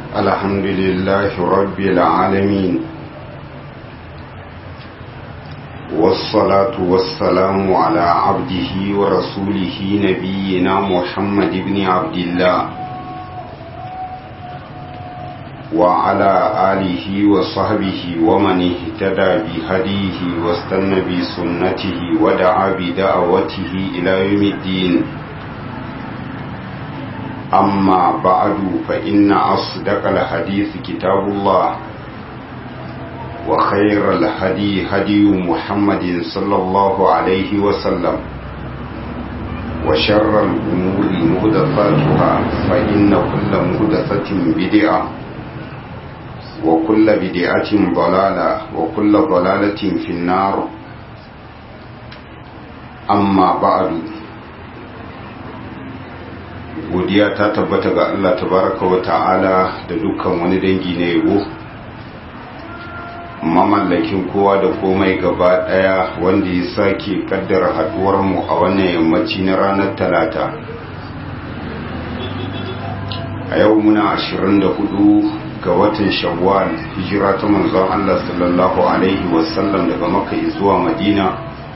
الحمد لله رب العالمين والصلاة والسلام على عبده ورسوله نبينا محمد بن عبد الله وعلى آله وصحبه ومن اهتدى بهديه واستنى بسنته ودعا بدعوته إلى يوم الدين أما بعد فإن أصدق الحديث كتاب الله وخير الهدي هدي محمد صلى الله عليه وسلم وشر الأمور مهدفاتها فإن كل مهدفة بدعة وكل بدعة ضلالة وكل ضلالة في النار أما بعد godiya ta tabbata ga Allah tabaraka wa ta'ala da dukkan wani dangi na yabo mamallakin kowa da komai gaba daya wanda ya sake kaddara haduwar mu a wannan yammaci na ranar talata a yau muna 24 ga watan shawwal hijira ta manzon Allah sallallahu alaihi wasallam daga makka zuwa madina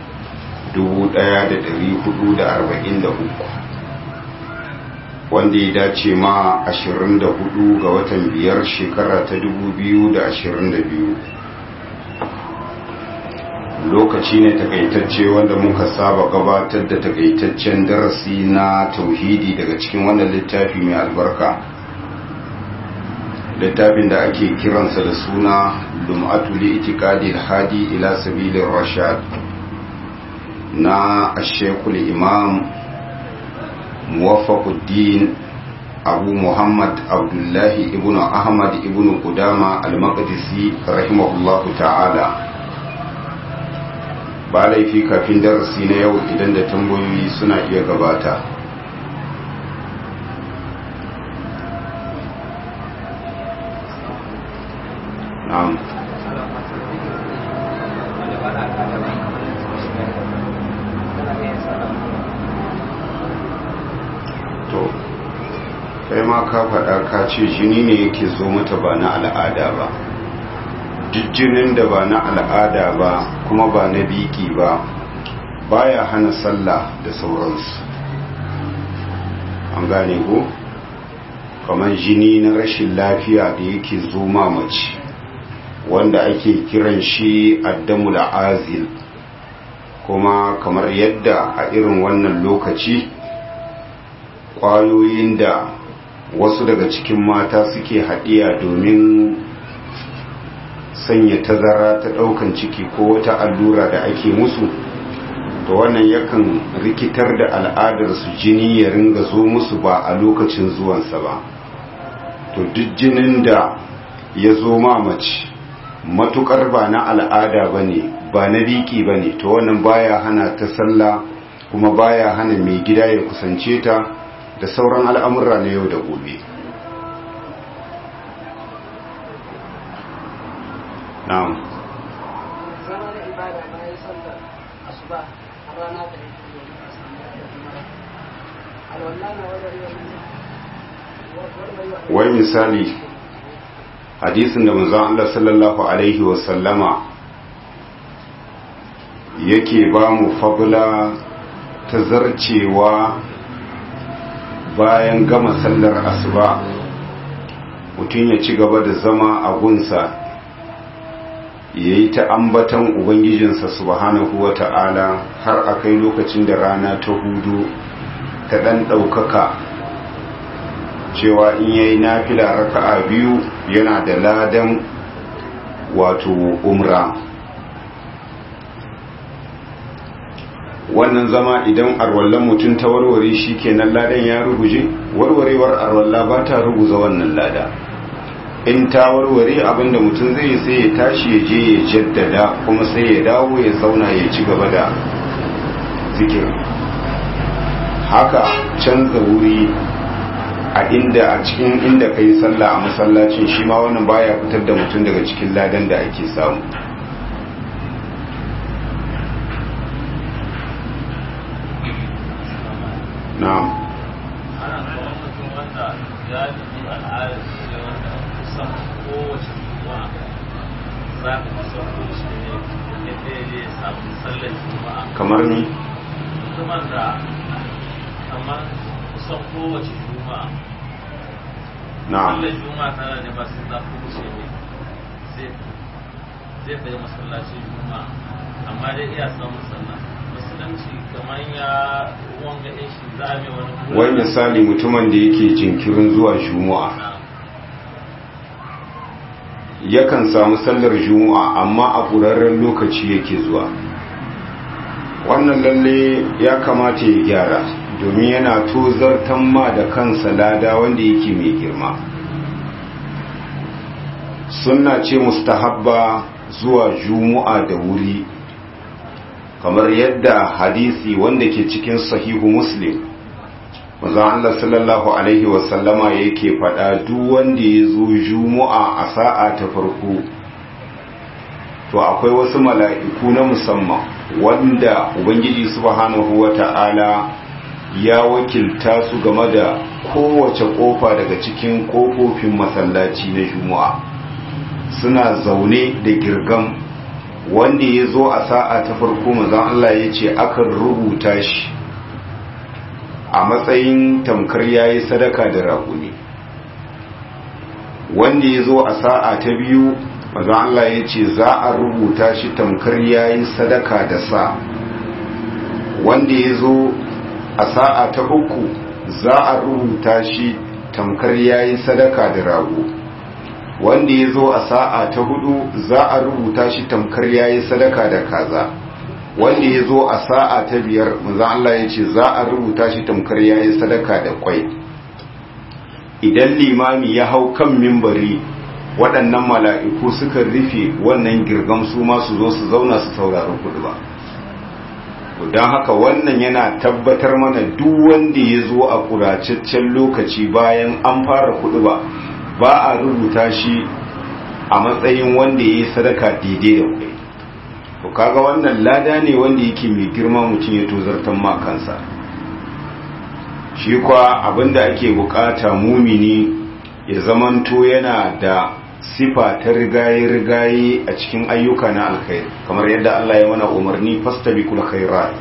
1443 wanda ya dace ma 24 ga watan biyar shekara ta 2022 lokaci ne takaitacce wanda muka saba gabatar da takaitaccen darasi na tauhidi daga cikin wannan littafi mai albarka littafin da ake kiransa da suna lum'atu li itikadi hadi ila sabilin rashad na ashekul imam muwaffaquddin abu muhammad abdullahi ibnu ahmad ibnu qudama al-maqdisi rahimahullahu ta'ala ba laifi kafin darasi na yau idan da tambayoyi suna iya gabata na'am kai ma ka faɗa ka ce jini ne yake zo mata ba na al'ada ba jinin da ba na al'ada ba kuma ba na biki ba baya hana sallah da sauransu an gane ko kamar jini na rashin lafiya da yake zo mace wanda ake kiran shi addamul azil kuma kamar yadda a irin wannan lokaci kwayoyin da wasu daga cikin mata suke haɗiya domin sanya tazara ta ɗaukan ciki ko wata allura da ake musu to wannan yakan rikitar da al'adarsu jini ya ringa zo musu ba a lokacin zuwansa ba to duk jinin da ya zo mace matukar ba na al'ada ba ne ba na biki ba ne to wannan baya hana ta sallah kuma baya hana mai gida ya kusance ta da sauran al'amurra na yau da gobe na'am wai misali hadisin da manzon Allah sallallahu alaihi wasallama yake ba mu fabula ta zarcewa bayan gama sallar asuba mutum ya ci gaba da zama a gunsa ya yi ta ambatan ubangijinsa subhanahu wa ta'ala har a kai lokacin da rana ta hudu ta ɗan ɗaukaka cewa in ya yi nafila raka'a biyu yana da ladan wato umra wannan zama idan arwallon mutum ta warware shi kenan ladan ya ruguje warwarewar arwalla ba ta ruguza wannan lada in ta warware abinda mutum zai sai ya tashi ya je ya jaddada kuma sai ya dawo ya zauna ya ci gaba da zikir haka canza wuri a inda a cikin inda ka yi sallah a masallacin shi ma wannan baya fitar da mutum daga cikin ladan da ake samu na'am ana kuma mutum wanda ya ji al'adar su wanda kusan kowace juma'a za ka kusan kowace ne da ya samu sallar juma'a kamar ni mutumin da kamar kusan kowace juma'a na'am sallar juma'a tana da ba sai za ku wuce ne zai zai kai masallacin juma'a amma dai iya samun sallah musulunci kamar ya wanga ɗin shi za a mai wani kula wai misali mutumin da yake jinkirin zuwa juma'a na yakan samu sallar juma'a amma a ƙurarren lokaci yake zuwa wannan lalle ya kamata ya gyara domin yana tozartan ma da kansa lada wanda yake mai girma sunna ce mustahabba zuwa juma'a da wuri kamar yadda hadisi wanda ke cikin sahihu muslim manzon Allah sallallahu alaihi wasallama yake faɗa duk wanda ya zo juma'a a sa'a ta farko to akwai wasu mala'iku na musamman wanda ubangiji subhanahu wata'ala ya wakilta su game da kowace kofa daga cikin kofofin masallaci na juma'a suna zaune da girgam wanda ya zo a sa'a ta farko manzon Allah ya ce akan rubuta shi a matsayin tamkar yayi sadaka da raƙumi wanda ya zo a sa'a ta biyu manzon Allah ya ce za a rubuta shi tamkar yayi sadaka da sa wanda ya zo a sa'a ta uku za a rubuta shi tamkar yayi sadaka da rago wanda ya zo a sa'a ta hudu za a rubuta shi tamkar yayi sadaka da kaza wanda ya zo a sa'a ta biyar manzon Allah ya ce za a rubuta shi tamkar yayi sadaka da kwai idan limami ya hau kan mimbari waɗannan mala'iku suka rufe wannan girgam su ma su zo su zauna su saurari kudu ba don haka wannan yana tabbatar mana duk wanda ya zo a ƙuracaccen lokaci bayan an fara kudu ba ba a rubuta shi a matsayin wanda ya yi sadaka daidai da kwai to kaga wannan lada ne wanda yake mai girma mutum ya tozartan ma kansa shi kwa abinda ake bukata mumini ya zamanto yana da sifa ta rigaye-rigaye a cikin ayyuka na alkhairi kamar yadda Allah ya mana umarni fastabiqul khairat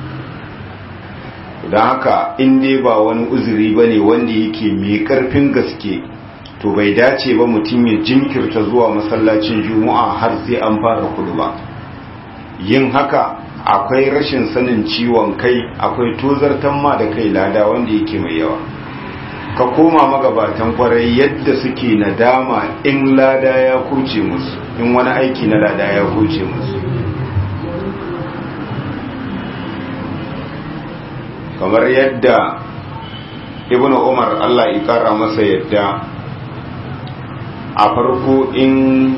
don haka in dai ba wani uzuri bane wanda yake mai karfin gaske to bai dace ba mutum ya jinkirta zuwa masallacin juma'a har sai an fara kudu ba yin haka akwai rashin sanin ciwon kai akwai tozartan ma da kai lada wanda yake mai yawa ka koma magabatan kwarai yadda suke nadama in lada ya kuce musu in wani aiki na lada ya kuce musu kamar yadda ibn umar allah ya kara masa yadda a farko in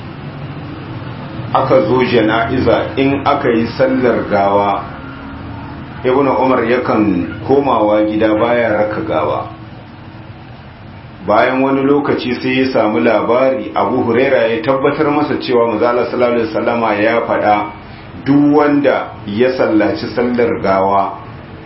aka zo jana'iza in aka yi sallar gawa ibn umar yakan komawa gida baya raka gawa bayan wani lokaci sai ya samu labari abu huraira ya tabbatar masa cewa mazala sallallahu alaihi wasallama ya faɗa duk wanda ya sallaci sallar gawa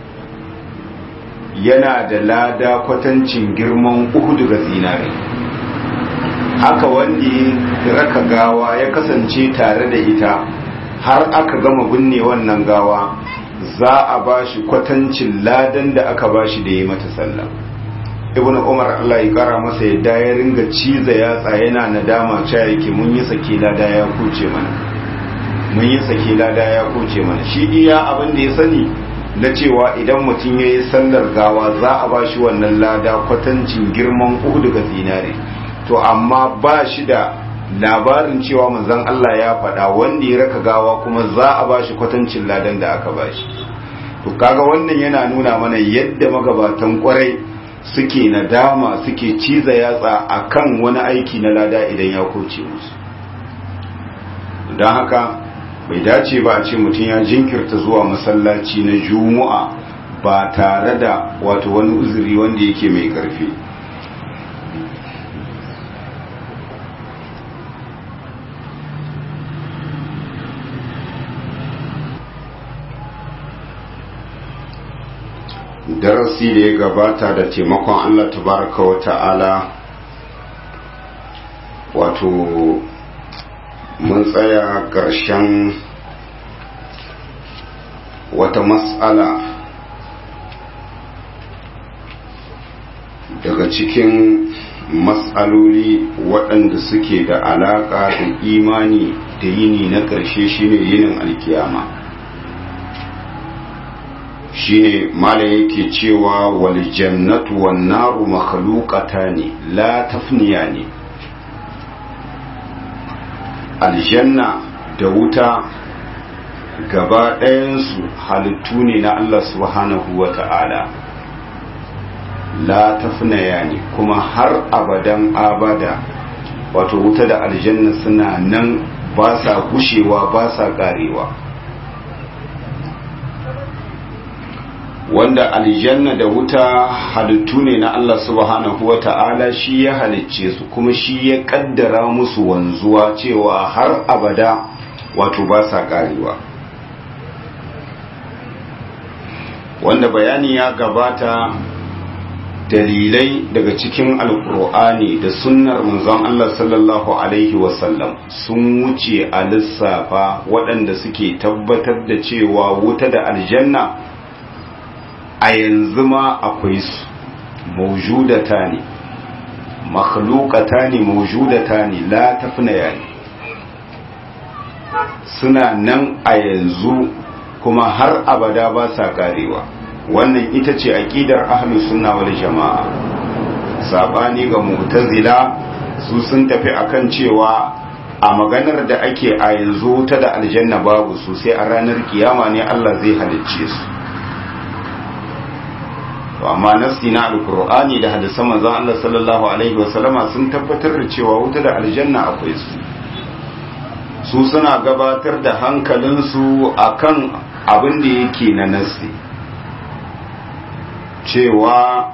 yana da lada kwatancin girman uhudu ga zinare haka wanda ya raka gawa ya kasance tare da ita har aka gama binne wannan gawa za a bashi kwatancin ladan da aka bashi da ya mata sallah ibn umar Allah ya kara masa yadda ya ringa ciza yatsa yana nadama cewa yake mun yi sake lada ya kuce mana mun yi sake lada ya kuce mana shi iya abin da ya sani na cewa idan mutum ya yi sallar gawa za a ba shi wannan lada kwatancin girman uku daga zinare to amma ba shi da labarin cewa manzon Allah ya faɗa wanda ya raka gawa kuma za a ba shi kwatancin ladan da aka ba shi to kaga wannan yana nuna mana yadda magabatan kwarai suke nadama suke ciza yatsa akan wani aiki na lada idan ya koce musu don haka bai dace ba a ce mutum ya jinkirta zuwa masallaci na juma'a ba tare da wato wani uzuri wanda yake mai karfi darasi da ya gabata da taimakon Allah tabaraka wa ta'ala wato mun tsaya ƙarshen wata matsala daga cikin matsaloli waɗanda suke da alaƙa da imani da yini na ƙarshe shine yinin alkiyama shine mala yake cewa wal jannatu wan naru makhluqatani la tafniyani aljanna da wuta gaba ɗayansu halittu ne na Allah subhanahu wa ta'ala la tafnaya ne kuma har abadan abada wato wuta da aljanna suna nan ba sa gushewa ba sa ƙarewa wanda aljanna da wuta halittu ne na Allah subhanahu wa ta'ala shi ya halicce su kuma shi ya kaddara musu wanzuwa cewa har abada wato ba sa karewa wanda bayani ya gabata dalilai daga cikin alkur'ani da sunnar manzon Allah sallallahu alaihi wasallam sun wuce a lissafa waɗanda suke tabbatar da cewa wuta da aljanna a yanzu ma akwai su maujudata ne makhlukata ne maujudata ne la tafnaya ne suna nan a yanzu kuma har abada ba sa karewa wannan ita ce aqidar ahlus sunna wal jamaa sabani ga mu'tazila su sun tafi akan cewa a maganar da ake a yanzu ta da aljanna babu su sai a ranar kiyama ne Allah zai halicce su to amma nasi na alkur'ani da hadisan manzon Allah sallallahu alaihi wasallama sun tabbatar da cewa wuta da aljanna akwai su su suna gabatar da hankalinsu akan abin da yake na nasi cewa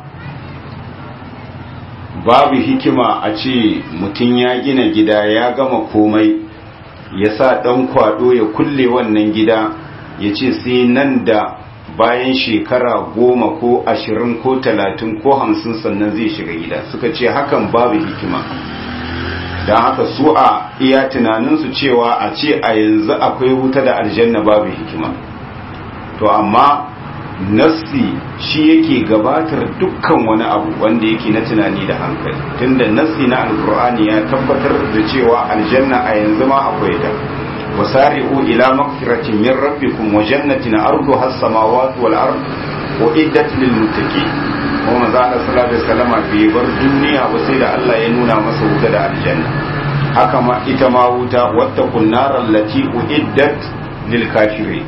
babu hikima a ce mutum ya gina gida ya gama komai ya sa ɗan kwado ya kulle wannan gida ya ce sai nan da bayan shekara goma ko ashirin ko talatin ko hamsin sannan zai shiga gida suka ce hakan babu hikima don haka su a iya tunaninsu cewa a ce a yanzu akwai wuta da aljanna babu hikima to amma nassi shi yake gabatar dukkan wani abu wanda yake na tunani da hankali tunda nassi na alkur'ani ya tabbatar da cewa aljanna a yanzu ma akwai ta وسارعوا إلى مغفرة من ربكم وجنة أرضها السماوات والأرض وإدت للمتقين وما زال صلى الله عليه وسلم في بر الدنيا وسيد الله ينونا مسوك دا الجنة حكما إتما وتا واتقوا النار التي أعدت للكافرين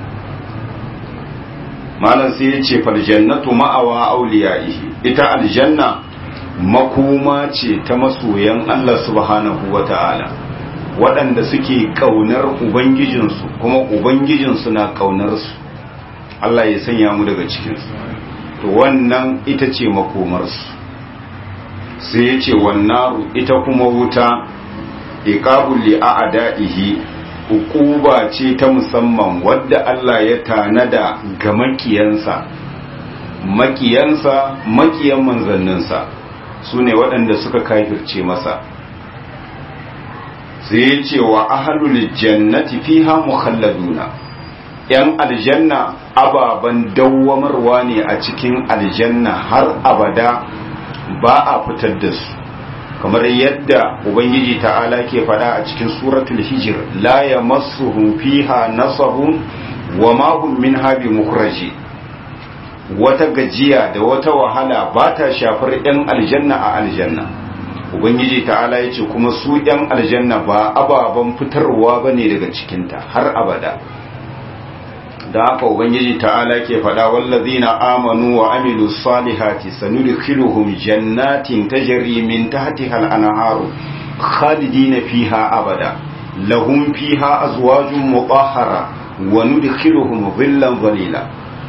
malam sai ya ce faljannatu ma'awa auliya'ihi ita aljanna makoma ce ta masoyan Allah subhanahu wa ta'ala waɗanda suke ƙaunar Ubangijinsu kuma Ubangijinsu na ƙaunarsu Allah ya sanya mu daga cikinsu to wannan ita ce makomarsu sai ya ce wannaru ita kuma wuta iqabul li a'da'ihi uquba ce ta musamman wadda Allah ya tanada ga makiyansa makiyansa makiyan manzanninsa su ne waɗanda suka kafirce masa sai ya ce wa ahalul jannati fiha mukhalladuna yan aljanna ababan dawwamarwa ne a cikin aljanna har abada ba a fitar da su kamar yadda ubangiji ta'ala ke fada a cikin suratul hijr la yamassuhum fiha nasabun wa ma hum minha bimukhraji wata gajiya da wata wahala ba ta shafar yan aljanna a aljanna ubangiji ta'ala ya ce kuma su yan aljanna ba ababen fitarwa ba ne daga cikinta har abada da haka ubangiji ta'ala ke faɗa wallazina amanu wa amilu salihati sanudkhiluhum jannatin tajri min tahtiha al-anharu khalidina fiha abada lahum fiha azwajun mutahhara wa nudkhiluhum dhillan dhalila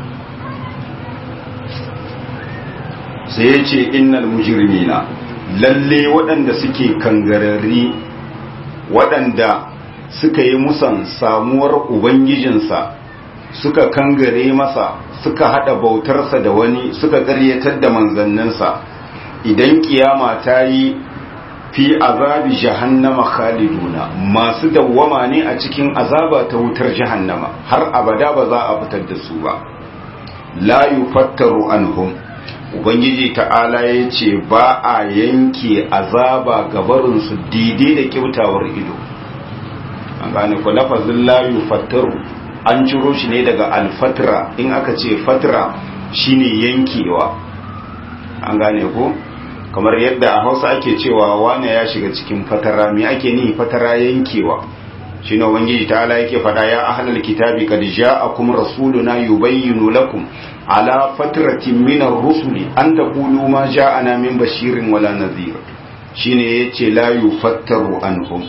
sai ya ce innal mujrimina lalle waɗanda suke kangararri waɗanda suka yi musan samuwar ubangijinsa suka kangare masa suka hada bautarsa da wani suka ƙaryatar da manzanninsa idan kiyama ta yi fi azabi jahannama khaliduna masu dawwama ne a cikin azaba ta wutar jahannama har abada ba za a fitar da su ba la yufattaru anhum ubangiji ta'ala ya ce ba a yanke azaba gabarinsu daidai da kyautawar ido an gane ku lafazin la yufattaru an ciro shi ne daga alfatra in aka ce fatra shine yankewa an gane ku kamar yadda a hausa ake cewa wane ya shiga cikin fatara me ake nihi fatara yankewa shi ne ubangiji ta'ala yake fada ya ahlal kitabi kad ja'akum rasuluna yubayyinu lakum ala fatratin min ar-rusuli an taqulu ma ja'ana min bashirin wala nadhir shine yace la yufattaru anhum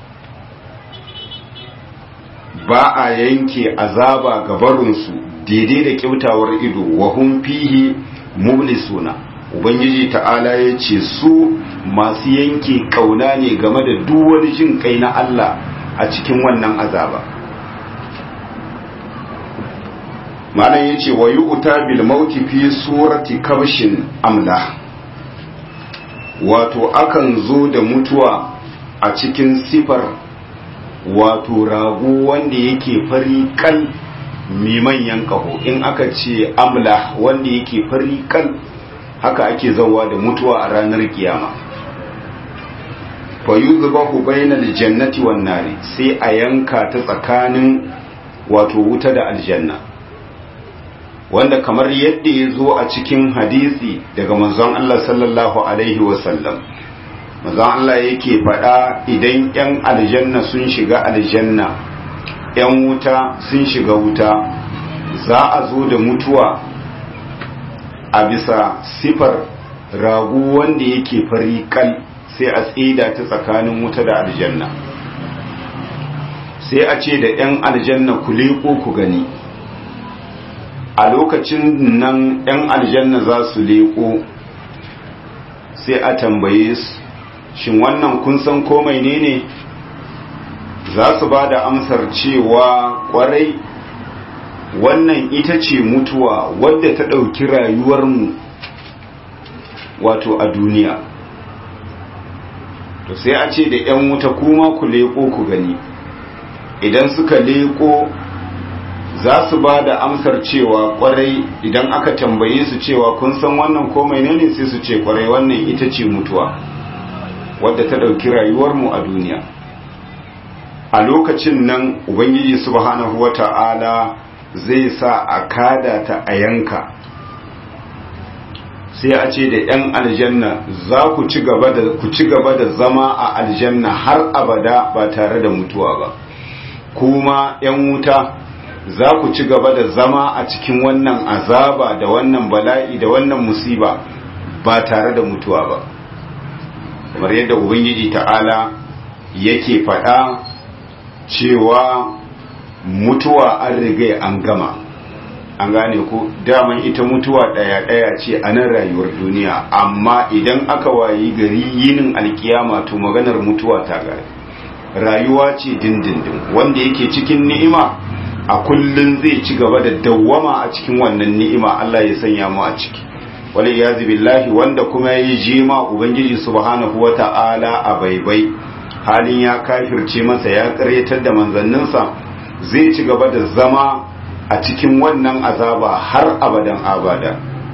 ba a yanke azaba gabarunsu daidai da kyautawar ido wa hum fihi mublisuna ubangiji ta'ala ya ce su masu yanke kauna ne game da duk wani jin kai na Allah a cikin wannan azaba malam ya ce wa yu'ta bil mauti fi surati kabshin amla wato akan zo da mutuwa a cikin sifar wato rago wanda yake fari kal mai manyan kaho in aka ce amla wanda yake fari kal haka ake zauwa da mutuwa a ranar kiyama fa yuzbahu bainal jannati wan nari sai a yanka ta tsakanin wato wuta da aljanna wanda kamar yadda ya zo a cikin hadisi daga manzon Allah sallallahu alaihi wasallam manzon Allah yake faɗa idan 'yan aljanna sun shiga aljanna 'yan wuta sun shiga wuta za a zo da mutuwa a bisa sifar ragu wanda yake fari kal sai a tsida ta tsakanin wuta da aljanna sai a ce da 'yan aljanna ku leƙo ku gani a lokacin nan 'yan aljanna za su leƙo sai a tambaye su shin wannan kun san komai ne ne za su ba da amsar cewa kwarai wannan ita ce mutuwa wadda ta ɗauki rayuwarmu wato a duniya to sai a ce da 'yan wuta kuma ku leƙo ku gani idan suka leƙo za su ba da amsar cewa kwarai idan aka tambaye su cewa kun san wannan komai ne ne sai su ce kwarai wannan ita ce mutuwa wadda ta ɗauki rayuwarmu a duniya a lokacin nan ubangiji subhanahu wata'ala zai sa a kada ta a yanka sai a ce da 'yan aljanna za ku ci gaba da zama a aljanna har abada ba tare da mutuwa ba kuma 'yan wuta za ku ci gaba da zama a cikin wannan azaba da wannan bala'i da wannan musiba ba tare da mutuwa ba kamar yadda ubangiji ta'ala yake faɗa cewa mutuwa an riga an gama an gane ku daman ita mutuwa ɗaya-ɗaya ce a nan rayuwar duniya amma idan aka wayi gari yinin alkiyama to maganar mutuwa ta gari rayuwa ce dindindin wanda yake cikin ni'ima a kullum zai ci gaba da dawwama a cikin wannan ni'ima Allah ya sanya mu a ciki wali yazi billahi wanda kuma yayi jima ubangiji subhanahu wata'ala a baibai halin ya kafirce masa ya karyatar da manzanninsa zai ci gaba da zama a cikin wannan azaba har abadan abada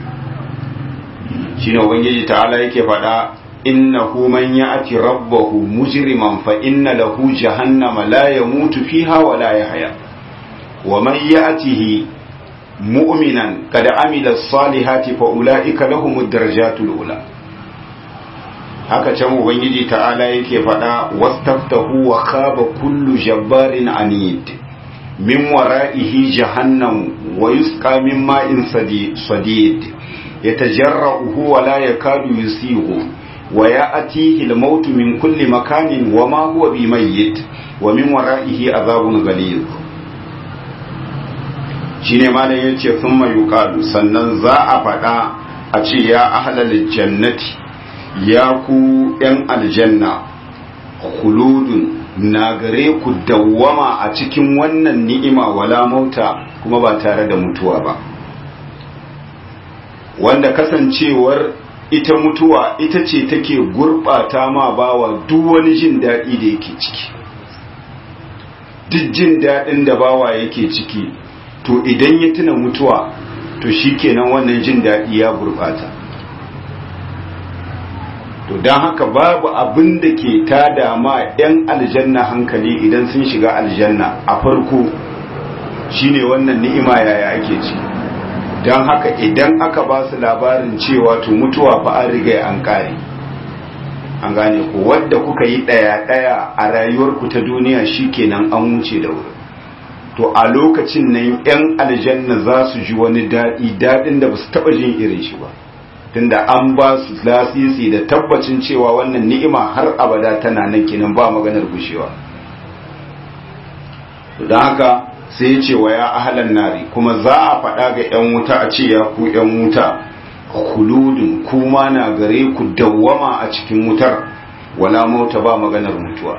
shine ubangiji ta'ala yake faɗa innahu man ya'ti rabbahu mujriman fa inna lahu jahannama la yamutu fiha wa la yahya wa man ya'tihi mu'minan qad amila as-salihati fa ulaika lahumud darajatul ula haka can ubangiji ta'ala yake faɗa wastaftahu wa khaba kullu jabbarin anid min wara'ihi jahannam wa yusqa min ma'in sadid yatajarra'uhu wa la yakadu yusighu wa ya'tihi al-maut min kulli makanin wa ma huwa bimayyit wa min wara'ihi azabun ghalidh shine malam yace thumma yuqalu sannan za a faɗa a ce ya ahlal jannati ya ku ‘yan aljanna, khuludun na gare ku dawwama a cikin wannan ni'ima wala mauta kuma ba tare da mutuwa ba. Wanda kasancewar ita mutuwa ita ce take gurɓata ma bawa duk wani jin daɗi da yake ciki duk jin daɗin da bawa yake ciki to idan ya tuna mutuwa to shikenan wannan jin daɗi ya gurɓata to don haka babu abin da ke tada ma 'yan aljanna hankali idan sun shiga aljanna a farko shine wannan ni'ima yaya ake ci don haka idan aka ba su labarin cewa to mutuwa fa an riga an kare an gane ku wadda kuka yi ɗaya-ɗaya a rayuwarku ta duniya shikenan an wuce da wuri to a lokacin nan 'yan aljanna za su ji wani daɗi daɗin da ba su taɓa jin irin shi ba tunda an ba su lasisi da tabbacin cewa wannan ni'ima har abada tana nan kenan ba maganar gushewa don haka sai ya ce wa ya ahalan nari kuma za a faɗa ga 'yan wuta a ce ya ku 'yan wuta kuludun kuma na gare ku dawwama a cikin wutar wala mauta ba maganar mutuwa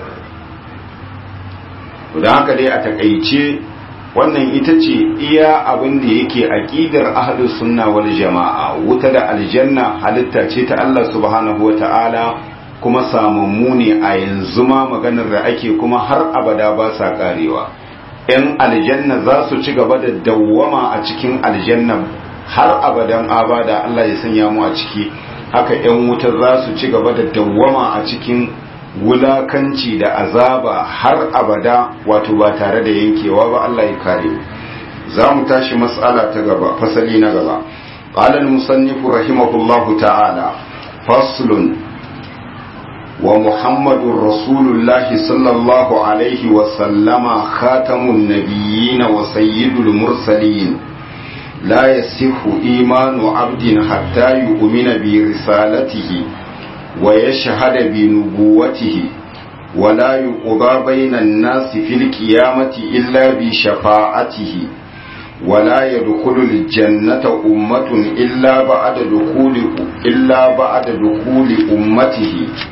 don haka dai a takaice wannan ita ce iya abin da yake aqidar ahlus sunna wal jama'a wuta da aljanna halitta ce ta Allah subhanahu wata'ala kuma samammu ne a yanzu ma maganar da ake kuma har abada ba sa karewa yan aljanna za su ci gaba da dawwama a cikin aljanna har abadan abada Allah ya sanya mu a ciki haka yan wuta za su ci gaba da dawwama a cikin wulakanci da azaba har abada wato ba tare da yankewa ba Allah ya kare za mu tashi mas'ala ta gaba fasali na gaba qala al-musannif rahimahullahu ta'ala faslun wa muhammadur rasulullahi sallallahu alaihi wa sallama khatamun nabiyyin wa sayyidul mursalin la yasihu imanu abdin hatta yu'mina bi risalatihi ويشهد بنبوته ولا يقضى بين الناس في القيامة إلا بشفاعته ولا يدخل الجنة أمة إلا بعد دخول إلا بعد دخول أمته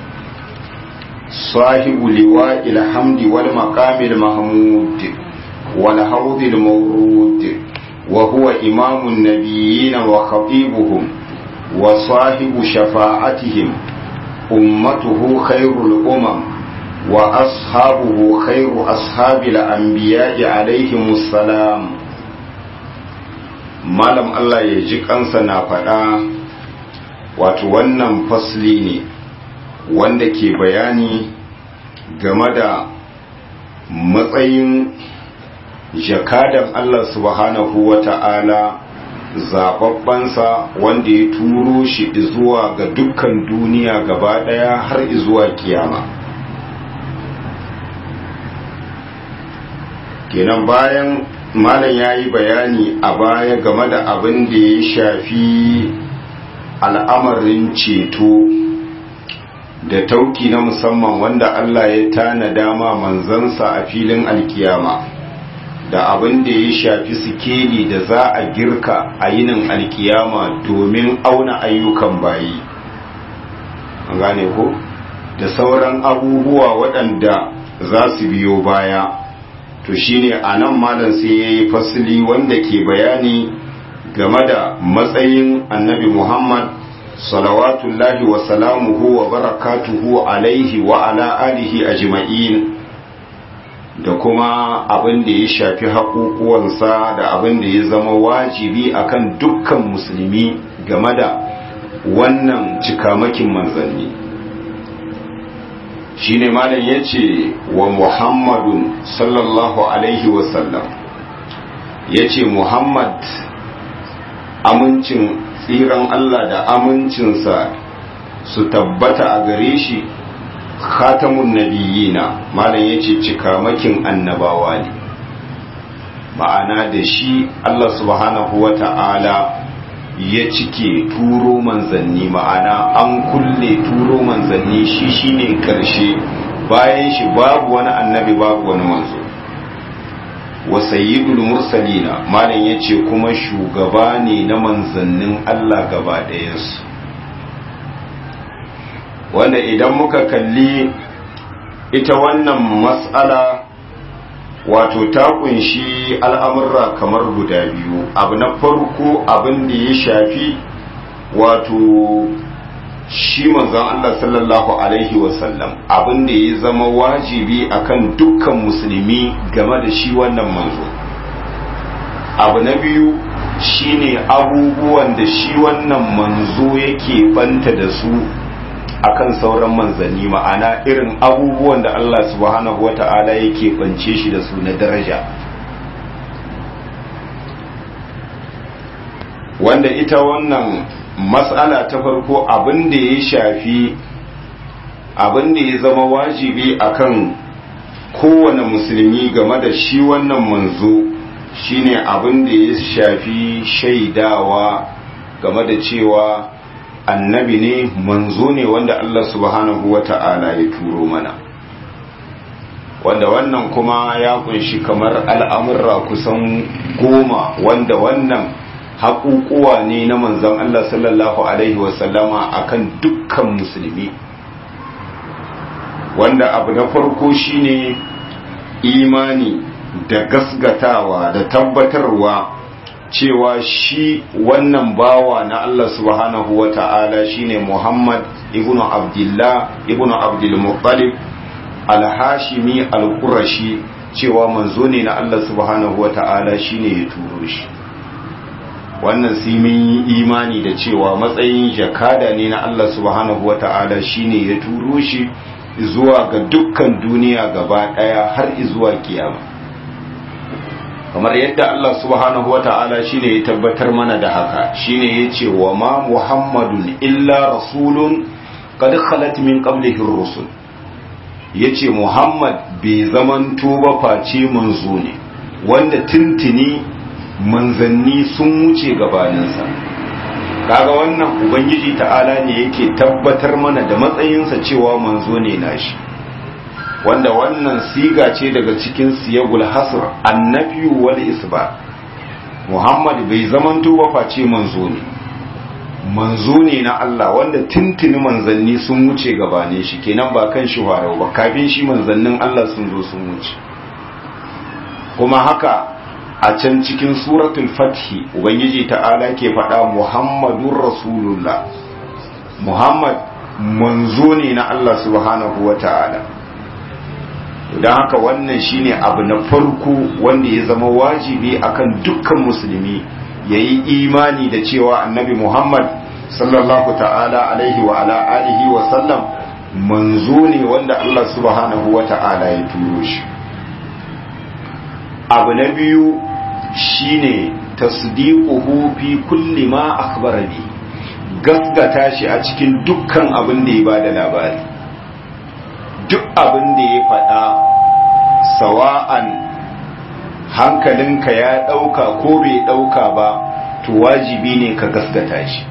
صاحب لواء الحمد والمقام المحمود والحوض المورود وهو إمام النبيين وخطيبهم وصاحب شفاعتهم أمته خير الأمم وأصحابه خير أصحاب الأنبياء عليهم السلام malam Allah ya ji kansa na faɗa wato wannan fasli ne wanda ke bayani game da matsayin jakadan Allah subhanahu wa ta'ala zababbansa wanda ya turo shi zuwa ga dukkan duniya gaba daya har zuwa kiyama kenan bayan malam ya yi bayani a baya game da abin da ya shafi al'amarin ceto da tauki na musamman wanda Allah ya tana dama manzansa a filin alkiyama da abin da ya shafi sikeli da za a girka a yinin alkiyama domin auna ayyukan bayi an gane ko da sauran abubuwa waɗanda za su biyo baya to shine a nan malam sai ya yi fasili wanda ke bayani game da matsayin annabi muhammad salawatullahi wa salamuhu wa barakatuhu alaihi wa ala alihi ajma'in da kuma abin da ya shafi haƙuƙuwansa da abin da ya zama wajibi akan dukkan musulmi game da wannan cikamakin manzanni shine malam ya ce wa muhammadun sallallahu alaihi wasallam ya ce muhammad amincin tsiran allah da amincinsa su tabbata a gare shi khatamun nabiyina malam yace cikamakin annabawa ne ma'ana da shi Allah subhanahu wata'ala ya cike turo manzanni ma'ana an kulle turo manzanni shi shine karshe bayan shi babu wani annabi babu wani manzo wa sayyidul mursalina malam yace kuma shugaba ne na manzannin Allah gaba ɗayansu wanda idan muka kalli ita wannan matsala wato ta kunshi al'amurra kamar guda biyu abu na farko abin da ya shafi wato shi manzon Allah sallallahu alaihi wasallam abin da ya zama wajibi akan dukkan musulmi game da shi wannan manzo abu na biyu shine abubuwan da shi wannan manzo yake banta da su akan sauran manzanni ma'ana irin abubuwan da Allah subhanahu wata'ala yake bance shi da su na daraja wanda ita wannan mas'ala ta farko abin da ya shafi abin da ya zama wajibi akan kowane musulmi game da shi wannan manzo shine abin da ya shafi shaidawa game da cewa annabi ne manzo ne wanda Allah subhanahu wa ta'ala ya turo mana wanda wannan kuma ya kunshi kamar al'amurra kusan goma wanda wannan haƙuƙuwa ne na manzon Allah sallallahu Alaihi wasallama akan dukkan musulmi wanda abu na farko shine imani da gasgatawa da tabbatarwa cewa shi wannan bawa na Allah subhanahu wa ta'ala shine Muhammad ibnu Abdullah ibnu Abdul Muttalib al-Hashimi al-Qurashi cewa manzo ne na Allah subhanahu wa ta'ala shine ya turo shi wannan sai mun yi imani da cewa matsayin jakada ne na Allah subhanahu wa ta'ala shine ya turo shi zuwa ga dukkan duniya gaba daya har zuwa kiyama kamar yadda Allah subhanahu wa ta'ala shine ya tabbatar mana da haka shine ya ce wa ma muhammadun illa rasulun qad khalat min qablihi rusul yace muhammad bai zamanto ba face manzo ne wanda tuntuni manzanni sun wuce gabaninsa kaga wannan ubangiji ta'ala ne yake tabbatar mana da matsayinsa cewa manzo ne nashi wanda wannan siga ce daga cikin siyagul hasr annabi wal isba muhammad bai zamanto ba face manzo ne manzo ne na Allah wanda tuntuni manzanni sun wuce gabane shi kenan ba kan shi warau ba kafin shi manzannin Allah sun zo sun wuce kuma haka a can cikin suratul fathi ubangiji ta'ala ke faɗa muhammadun rasulullah muhammad manzo ne na Allah subhanahu wa ta'ala don haka wannan shine abu na farko wanda ya zama wajibi akan dukkan musulmi ya yi imani da cewa annabi muhammad sallallahu ta'ala alaihi wa ala alihi wa sallam manzo ne wanda Allah subhanahu wa ta'ala ya turo shi abu na biyu shine tasdiquhu fi kulli ma akhbara bi gaskata shi a cikin dukkan abin da ya bada labari duk abin da ya faɗa sawa'an hankalinka ya ɗauka ko bai ɗauka ba to wajibi ne ka gaskata shi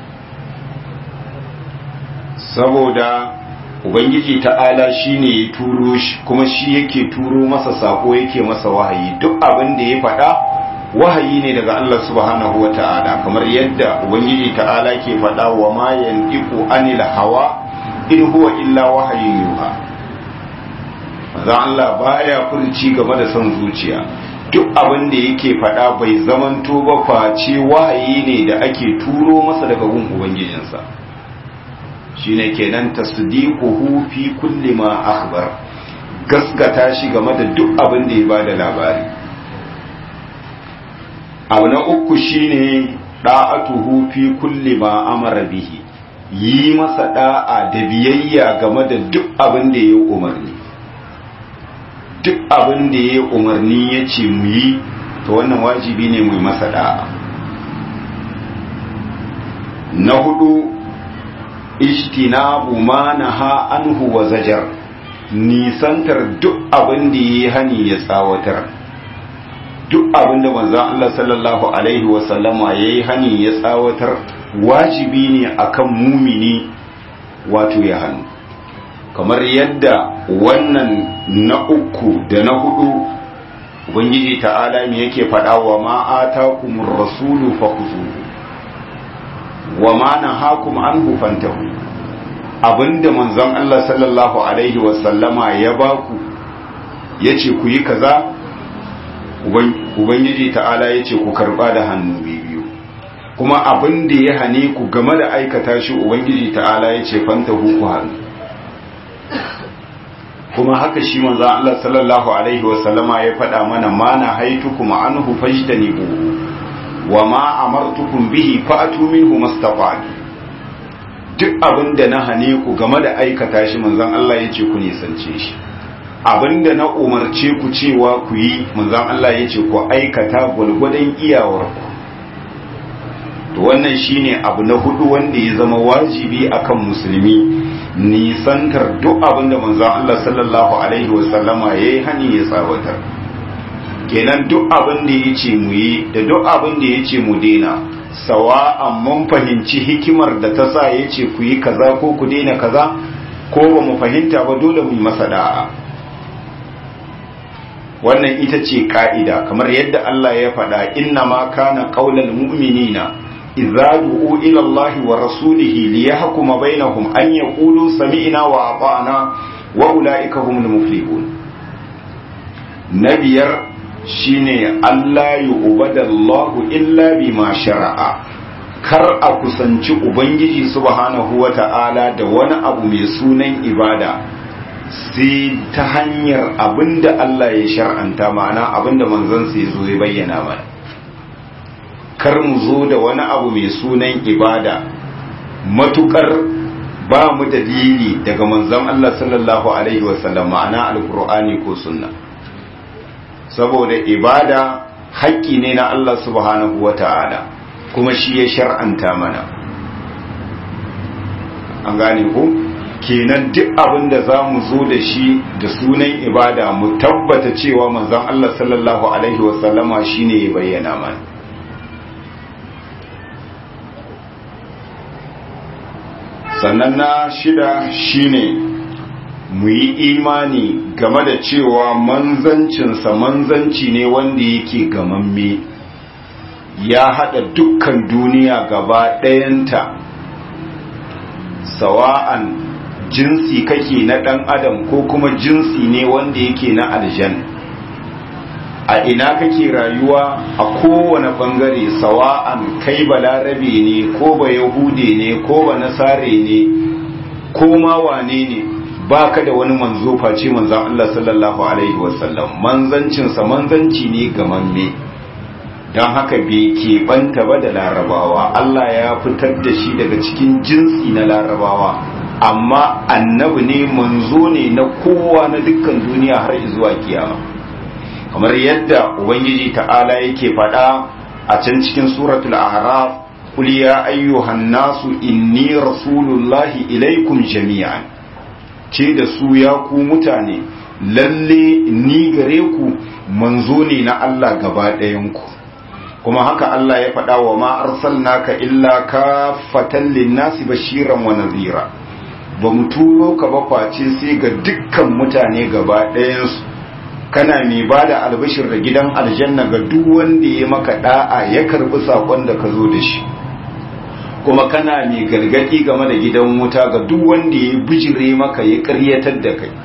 saboda ubangiji ta'ala shine ya turo shi kuma shi yake turo masa sako yake masa wahayi duk abin da ya faɗa wahayi ne daga Allah subhanahu wa ta'ala kamar yadda ubangiji ta'ala ke faɗa wa ma yantiqu anil hawa in huwa illa wahayin yuha manzon Allah baya furci game da son zuciya duk abin da yake faɗa bai zamanto ba face wahayi ne da ake turo masa daga gun ubangijinsa shine kenan tasdiquhu fi kulli ma akhbar gaskata shi game da duk abin da ya bada labari abu na uku shine da'atuhu fi kulli ma amara bihi yi masa da'a da biyayya game da duk abin da ya umarni duk abin da ya umarni ya ce mu yi to wannan wajibi ne mu masa da'a na hudu ijtinabu ma naha anhu wa zajar nisantar duk abin da ya hani ya tsawatar duk abin da manzon Allah sallallahu alaihi wa sallama yayi hani ya tsawatar wajibi ne akan mumini wato ya hannu kamar yadda wannan na uku da na hudu ubangiji ta'ala me yake faɗa wa ma atakumur rasulu fakhuzuhu wa ma nahakum anhu fantahu abinda manzon Allah sallallahu alaihi wa sallama ya baku yace ku yi kaza ubangiji ta'ala yace ku karba da hannu biyu kuma abin da ya hane ku game da aikata shi ubangiji ta'ala ya ce fanta ku hannu kuma haka shi manzo Allah sallallahu alaihi wasallama ya faɗa mana ma na haitukum anhu fajtanibu wa ma amartukum bihi fa'atu minhu mastafa'tu duk abin da na hane ku game da aikata shi manzon Allah ya ce ku nisance shi abin da na umarce ku cewa ku yi manzon Allah ya ce ku aikata gwalgwadon iyawarku to wannan shine abu na hudu wanda ya zama wajibi akan musulmi nisantar duk abin da manzon Allah sallallahu alaihi wasallama yayi hani ya tsawatar kenan duk abin da yace mu yi da duk abin da yace mu daina sawa'an mun fahimci hikimar da ta sa yace ku yi kaza ko ku daina kaza ko ba mu fahimta ba dole mu yi masa da'a wannan ita ce ka'ida kamar yadda Allah ya faɗa inna ma kana qaulal mu'minina idza du'u ila Allah wa rasulihi liyahkuma bainahum an yaqulu sami'na wa ata'na wa ulaika humul muflihun nabiyar shine Allah yu'badallahu illa bima shara'a kar a kusanci ubangiji subhanahu wata'ala da wani abu mai sunan ibada sai ta hanyar abinda Allah ya shar'anta ma'ana abinda manzon ya zo ya bayyana mana kar mu zo da wani abu mai sunan ibada matukar ba mu dalili daga manzon Allah sallallahu alaihi wasallam ma'ana alqur'ani ko sunna saboda ibada haƙƙi ne na Allah subhanahu wata'ala kuma shi ya shar'anta mana an gane ko kenan duk abin da za mu zo da shi da sunan ibada mu tabbata cewa manzon Allah sallallahu alaihi wasallama shine ya bayyana mana sannan na shida shine mu yi imani game da cewa manzancinsa manzanci ne wanda yake gamamme ya haɗa dukkan duniya gaba ɗayanta sawa'an jinsi kake na ɗan adam ko kuma jinsi ne wanda yake na aljan a ina kake rayuwa a kowane ɓangare sawa'an kai balarabe ne ko ba yahude ne ko ba nasare ne ko ma wane ne ba ka da wani manzo face manzan Allah sallallahu alaihi wasallam manzancinsa manzanci ne gamamme don haka bai keɓanta ba da larabawa Allah ya fitar da shi daga cikin jinsi na larabawa amma annabi ne manzo ne na kowa na dukkan duniya har zuwa kiyama kamar yadda ubangiji ta'ala yake faɗa a can cikin suratul a'raf qul ya ayyuhan nasu inni rasulullahi ilaikum jami'an ce da su ya ku mutane lalle ni gare ku manzo ne na Allah gaba ɗayan ku kuma haka Allah ya faɗa wa ma arsalnaka illa kafatan linnasi bashiran wa nadhira ba mu turo ka ba face sai ga dukkan mutane gaba ɗayansu kana mai ba da albashir da gidan aljanna ga duk wanda ya maka da'a ya karbi sakon da ka zo da shi kuma kana mai gargadi game da gidan wuta ga duk wanda ya bijire maka ya karyatar da kai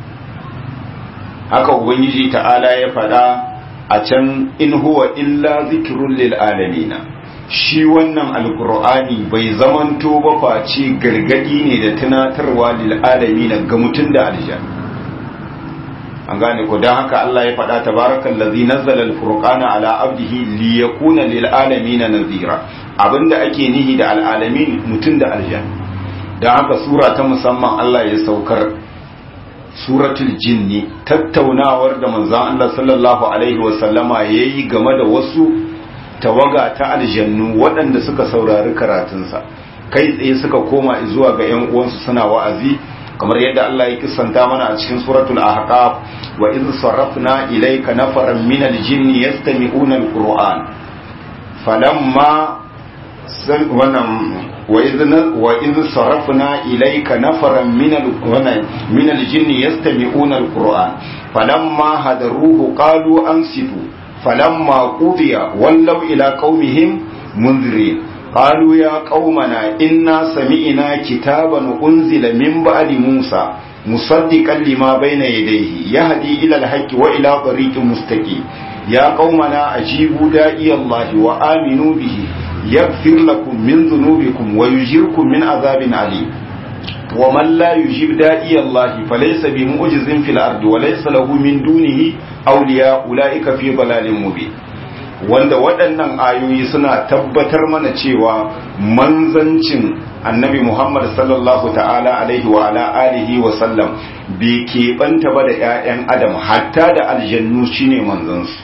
haka ubangiji ta'ala ya faɗa a can in huwa illa zikirun lil alamina shi wannan alkur'ani bai zamanto ba face gargadi ne da tunatarwa lil alamina ga mutum da aljan an gane ko dan haka Allah ya faɗa tabarakal ladzi nazzala al-furqana ala abdihi liyakuna lil alamin nazira abinda ake nihi da al-alamin mutun da aljan dan haka sura ta musamman Allah ya saukar suratul jinni tattaunawar da manzon Allah sallallahu alaihi wa sallama yayi game da wasu tawaga ta aljannu waɗanda suka saurari karatunsa kai tsaye suka koma zuwa ga ƴan uwansu suna wa'azi kamar yadda Allah ya kisanta mana a cikin suratul ahqaf wa idh sarrafna ilayka nafaran min al-jinni yastami'una al-qur'an falamma wannan wa idh wa idh sarrafna ilayka nafaran min min al-jinni yastami'una al-qur'an falamma hadaruhu qalu ansitu falamma qudiya wallaw ila qaumihim munzirin قالوا يا قومنا إنا سمعنا كتابا أنزل من بعد موسى مصدقا لما بين يديه يهدي إلى الحق وإلى طريق مستقيم يا قومنا أجيبوا داعي الله وآمنوا به yaghfir lakum min dhunubikum wa yujirkum min azabin alim wa man la yujib da'i Allah falaysa bi mu'jizin fil ardi wa laysa lahu min dunihi awliya ulaika fi dalalin mubin wanda waɗannan ayoyi suna tabbatar mana cewa manzancin annabi Muhammad sallallahu ta'ala alaihi wa ala alihi wa sallam bai keɓanta ba da 'ya'yan adam hatta da aljannu shine manzansu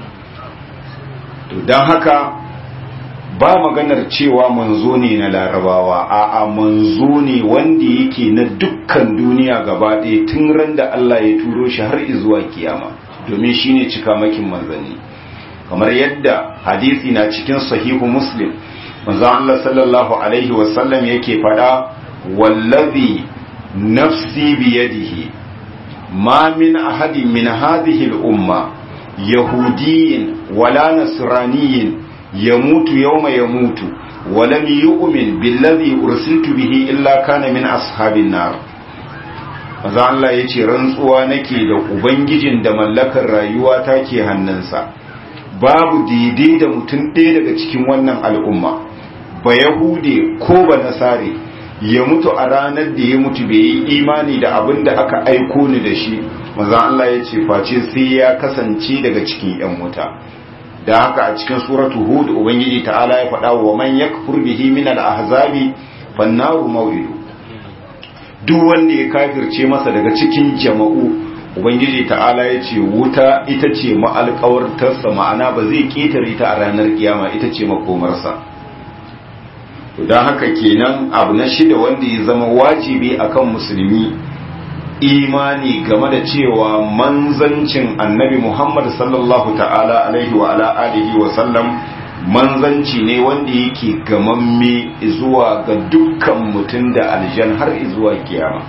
to don haka ba maganar cewa manzo ne na larabawa a'a manzo ne wanda yake na dukkan duniya gaba ɗaya tun ran da Allah ya turo shi har zuwa kiyama domin shine cikamakin manzanni kamar yadda hadisi na cikin sahihu muslim manzo Allah sallallahu alaihi wasallam yake fada wallazi nafsi biyadihi ma min ahadin min hadhihi al-umma yahudiyyin wala nasraniyyin yamutu yawma yamutu ولم يؤمن بالذي أرسلت به إلا كان من أصحاب النار maza Allah ya ce rantsuwa nake da Ubangijin da mallakar rayuwa ta ke hannunsa babu daidai da mutum ɗaya daga cikin wannan al'umma ba yahude ko ba nasare ya mutu a ranar da ya mutu bai yi imani da abin da aka aiko ni da shi maza Allah ya ce face sai ya kasance daga cikin ‘yan wuta da haka a cikin suratu hud ubangiji ta'ala ya faɗa wa man yakfur bihi min al-ahzabi fannaru maw'idu duk wanda ya kafirce masa daga cikin jama'u ubangiji ta'ala ya ce wuta ita ce ma'alƙawartarsa ma'ana ba zai ƙetare ta a ranar kiyama ita ce makomarsa don haka kenan abu na shida wanda ya zama wajibi akan musulmi imani game da cewa manzancin annabi muhammad sallallahu ta'ala alaihi wa ala alihi wa sallam manzanci ne wanda yake gamamme zuwa ga dukkan mutum da aljan har zuwa kiyama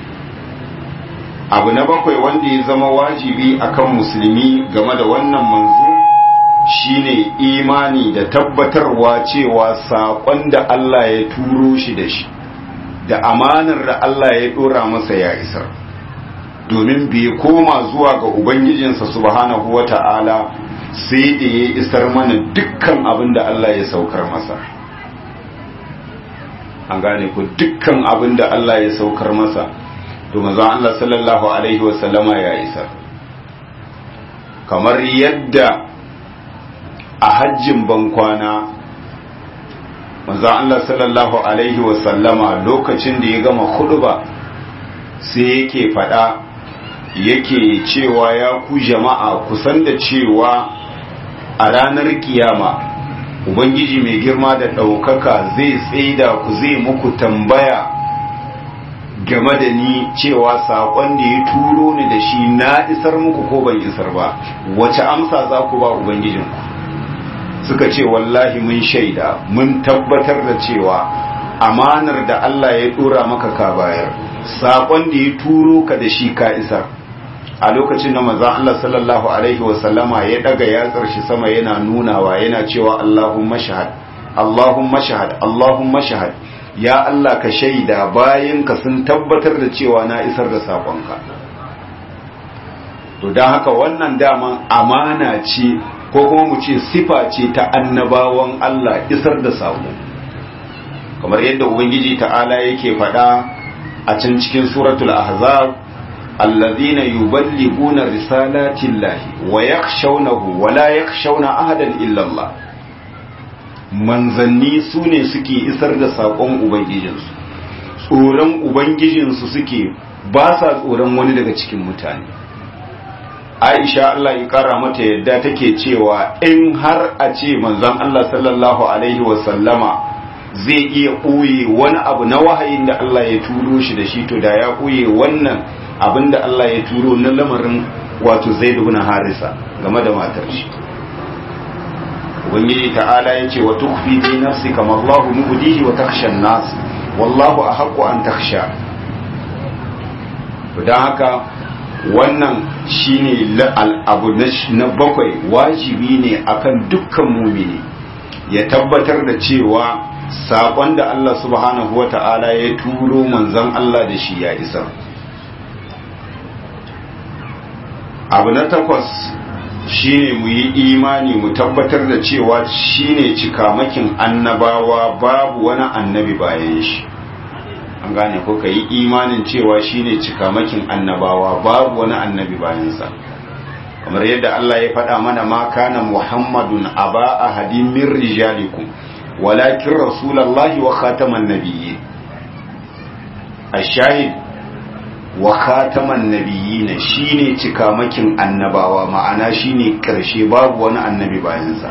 abu na bakwai wanda ya zama wajibi akan musulmi game da wannan manzo shine imani da tabbatarwa cewa saƙon da Allah ya turo shi da shi da amanar da Allah ya ɗora masa ya isar domin bai koma zuwa ga ubangijinsa subhanahu wata'ala sai da ya isar mana dukkan abin da Allah ya saukar masa an gane ku dukkan abin da Allah ya saukar masa to maza Allah sallallahu alaihi wasallama ya isar kamar yadda a hajjin bankwana maza Allah sallallahu alaihi wasallama lokacin da ya gama ba sai yake fada yake cewa ya ku jama'a kusan da cewa a ranar kiyama ubangiji mai girma da ɗaukaka zai tsaida ku zai muku tambaya game da ni cewa saƙon da ya turo ni da shi na isar muku ko ban isar ba wace amsa za ku ba ubangijinku suka ce wallahi mun shaida mun tabbatar da cewa amanar da Allah ya ɗora maka ka bayar saƙon da ya turo ka da shi ka isar a lokacin da manzon Allah sallallahu alaihi wasallama ya daga yatsar shi sama yana nunawa yana cewa Allahumma shahad Allahumma shahad Allahumma shahad ya Allah ka shaida bayan ka sun tabbatar da cewa na isar da sakonka to dan haka wannan daman amana ce ko kuma mu ce sifa ce ta annabawan Allah isar da sako kamar yadda ubangiji ta'ala yake faɗa a can cikin suratul ahzab الذين يبلغون رسالات الله ويخشونه ولا يخشون أحدا إلا الله manzanni su ne suke isar da saƙon ubangijinsu tsoron ubangijinsu suke ba sa tsoron wani daga cikin mutane aisha Allah ya ƙara mata yadda take cewa in har a ce manzon Allah sallallahu alaihi wasallama zai iya ɓoye wani abu na wahayin da Allah ya turo shi da shi to da ya ɓoye wannan abin da Allah ya turo na lamarin wato zai na harisa game da matar shi ubangiji ta'ala ya ce wa tukfi fi nafsi kama Allahu mubdihi wa takhsha nas wallahu ahaqqu an takhsha don haka wannan shine abu na bakwai wajibi ne akan dukkan mumini ya tabbatar da cewa saƙon da Allah subhanahu wa ta'ala ya turo manzon Allah da shi ya isa abu na takwas shine mu yi imani mu tabbatar da cewa shine cikamakin annabawa babu wani annabi bayan shi an gane ko ka yi imanin cewa shine cikamakin annabawa babu wani annabi bayansa kamar yadda Allah ya faɗa mana ma kana muhammadun aba ahadin min rijalikum walakin rasulullahi wa khataman nabiyyin ashahid wa khataman nabiyyin shine cikamakin annabawa ma'ana shine karshe babu wani annabi bayansa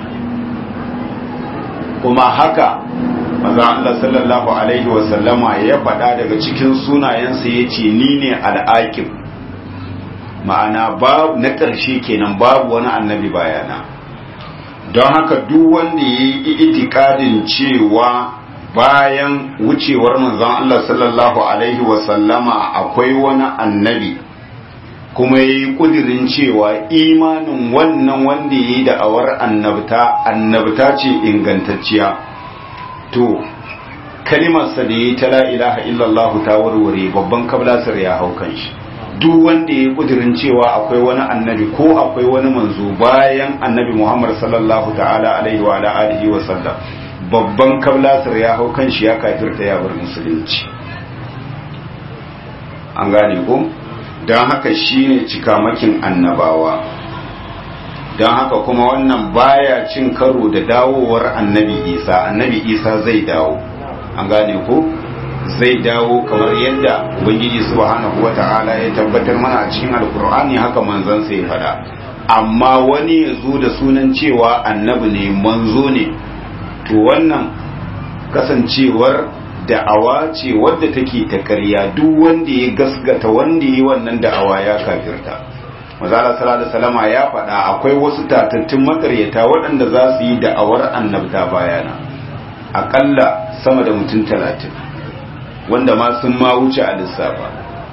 kuma haka maza Allah sallallahu alaihi wa sallama ya faɗa daga cikin sunayensa yace ni ne al'aqib ma'ana babu na ƙarshe kenan babu wani annabi bayana don haka duk wanda ya yi itikadin cewa bayan wucewar manzon Allah sallallahu alaihi wasallama akwai wani annabi kuma ya yi ƙudirin cewa imanin wannan wanda ya yi da'awar annabta annabta ce ingantacciya to kalimarsa da ya yi ta la ilaha illallah ta warware babban kablasar ya hau kan shi duk wanda ya kudirin cewa akwai wani annabi ko akwai wani manzo bayan annabi Muhammad sallallahu ta'ala alaihi wa ala alihi wa sallam babban kablasar ya hau kan shi ya kafirta ya bar musulunci an gane ko don haka shine cikamakin annabawa don haka kuma wannan baya cin karo da dawowar annabi isa annabi isa zai dawo an gane ko zai dawo kamar yadda ubangiji subhanahu wata'ala ya tabbatar mana a cikin alkur'ani haka manzon sai faɗa amma wani ya zo da sunan cewa annabi ne manzo ne to wannan kasancewar da'awa ce wadda take ta ƙarya duk wanda ya gasgata wanda ya wannan da'awa ya kafirta mazala sallallahu salama ya faɗa akwai wasu tatattun makaryata waɗanda za su yi da'awar annabta bayana aƙalla sama da mutum talatin wanda ma sun ma wuce a lissafa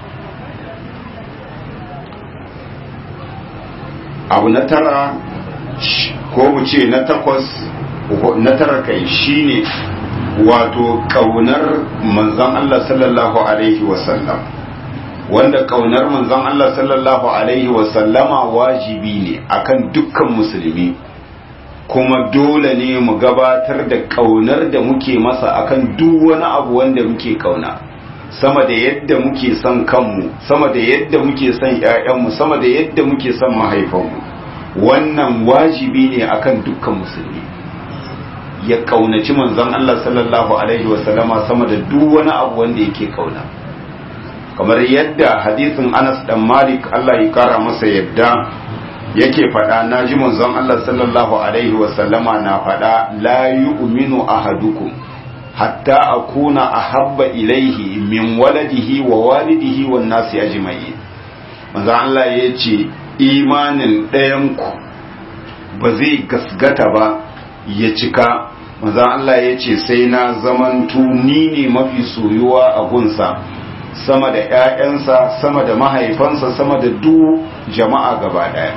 abu na tara ko mu ce na takwas na tara kai shine wato kaunar manzon Allah sallallahu alaihi wasallam wanda kaunar manzon Allah sallallahu alaihi wasallama wajibi ne akan dukkan musulmi kuma dole ne mu gabatar da kaunar da muke masa akan duk wani abu wanda muke kauna sama da yadda muke son kanmu sama da yadda muke son ƴaƴanmu sama da yadda muke son mahaifanmu wannan wajibi ne akan dukkan musulmi ya kaunaci manzon Allah sallallahu alaihi wasallama sama da duk wani abu wanda yake kauna kamar yadda hadisin Anas dan Malik Allah ya kara masa yadda yake faɗa na ji manzon Allah sallallahu alaihi wasallama na faɗa la yu'minu ahadukum hatta akuna ahabba ilaihi min waladihi wa walidihi wan nasi ajma'in manzon Allah ya ce imanin ɗayanku ba zai gasgata ba ya cika manzon Allah ya ce sai na zamantu ni ne mafi soyuwa a gunsa sama da ‘ya'yansa sama da mahaifansa sama da duk jama'a gaba ɗaya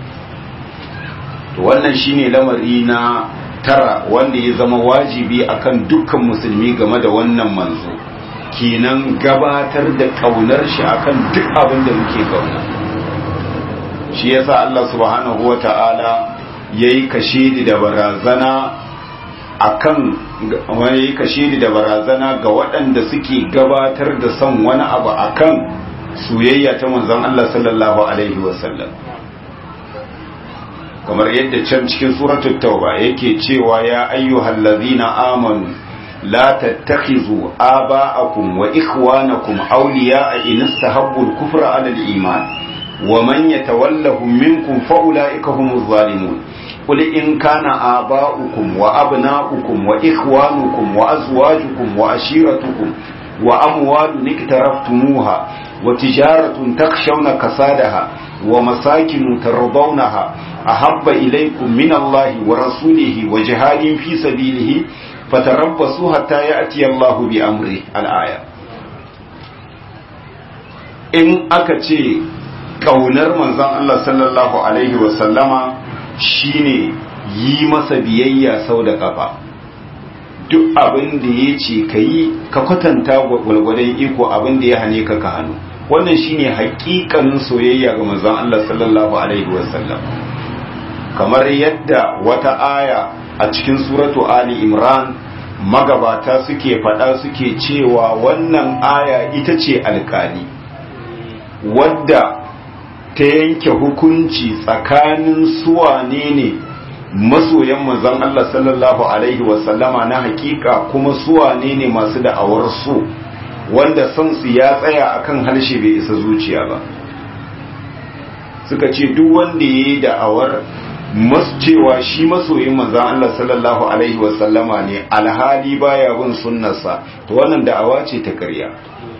wannan shine lamari na tara wanda ya zama wajibi akan dukkan musulmi game da wannan manzo kenan gabatar da kaunar shi akan duk abin da muke kauna shi yasa Allah subhanahu wata'ala yayi kashedi da barazana akan wani kashedi da barazana ga waɗanda suke gabatar da son wani abu akan soyayya ta manzon Allah sallallahu alaihi wasallam kamar yadda can cikin suratul tauba yake cewa ya ayyuhal ladhina amanu la tattakhizu aba'akum wa ikhwanakum awliya'a in istahabbu al-kufra 'ala al-iman wa man yatawallahum minkum fa ulaika humuz zalimun قل إن كان آباؤكم وأبناؤكم وإخوانكم وأزواجكم وأشيرتكم وأموال اقترفتموها وتجارة تخشون كسادها ومساكن ترضونها أحب إليكم من الله ورسوله وجهاد في سبيله فتربصوا حتى يأتي الله بأمره الآية in aka ce ƙaunar manzon Allah sallallahu Alaihi wasallama shine yi masa biyayya sau da kafa duk abin da ya ce ka yi ka kwatanta gwalgwadon iko abin da ya hane ka ka hannu wannan shine hakikanin soyayya ga manzon Allah sallallahu alaihi wasallam kamar yadda wata aya a cikin suratu ali imran magabata suke faɗa suke cewa wannan aya ita ce alkali wadda ta yanke hukunci tsakanin suwane ne masoyan manzon Allah sallallahu alaihi wasallama na hakika kuma suwane ne masu da'awar so wanda son su ya tsaya akan harshe bai isa zuciya ba suka ce duk wanda ya yi da'awar cewa shi masoyin manzan Allah sallallahu alaihi wasallama ne alhali baya bin sunnarsa to wannan da'awa ce ta ƙarya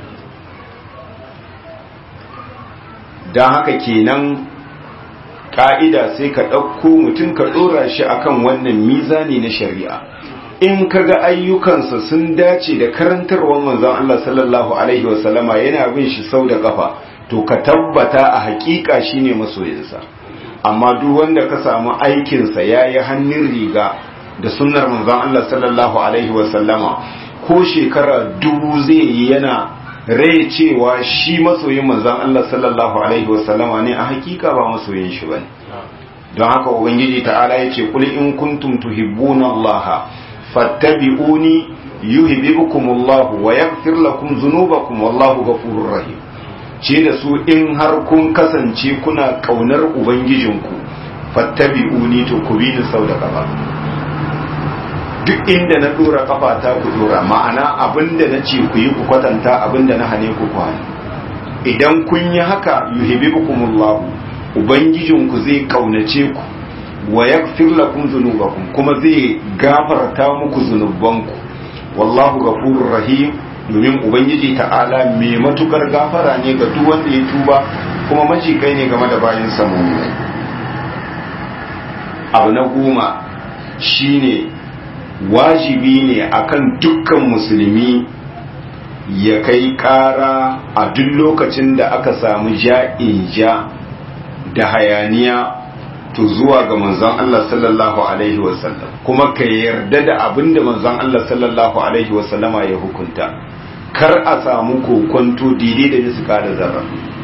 don haka kenan ka'ida sai ka ɗauko mutum ka ɗora shi akan wannan mizani na shari'a in ka ga ayyukansa sun dace da karantarwar manzan Allah sallallahu alaihi wasallama yana bin shi sau da ƙafa to ka tabbata a hakika shine masoyinsa amma duk wanda ka samu aikinsa ya yi hannun riga da sunnar manzon Allah sallallahu alaihi wasallama ko shekara dubu zai yi yana rai cewa shi masoyin manzon Allah sallallahu alaihi wasallama ne a hakika ba masoyin shi bane don haka ubangiji ta'ala yace kul in kuntum tuhibbuna Allah fattabi'uni yuhibbukumullahu wa yaghfir lakum dhunubakum wallahu ghafurur rahim ce da su in har kun kasance kuna kaunar ubangijinku fattabi'uni to ku bi ni sau da kafa duk inda na dora kafa ta ku dora ma'ana abinda na ce ku yi ku kwatanta abinda na hane ku kwani idan kun yi haka yuhibbukumullahu ubangijinku zai kaunace ku wa yaghfir lakum dhunubakum kuma zai gafarta muku zunubanku wallahu ghafurur rahim domin ubangiji ta'ala mai matukar gafara ne ga duk wanda ya tuba kuma majikai ne game da bayan samunai abu na goma shine wajibi ne akan dukkan musulmi ya kai kara a duk lokacin da aka samu ja'in ja da hayaniya to zuwa ga manzon Allah sallallahu alaihi wasallam kuma ka yarda da abin da manzon Allah sallallahu alaihi wasallama ya hukunta kar a samu kokonto daidai da niska da zarra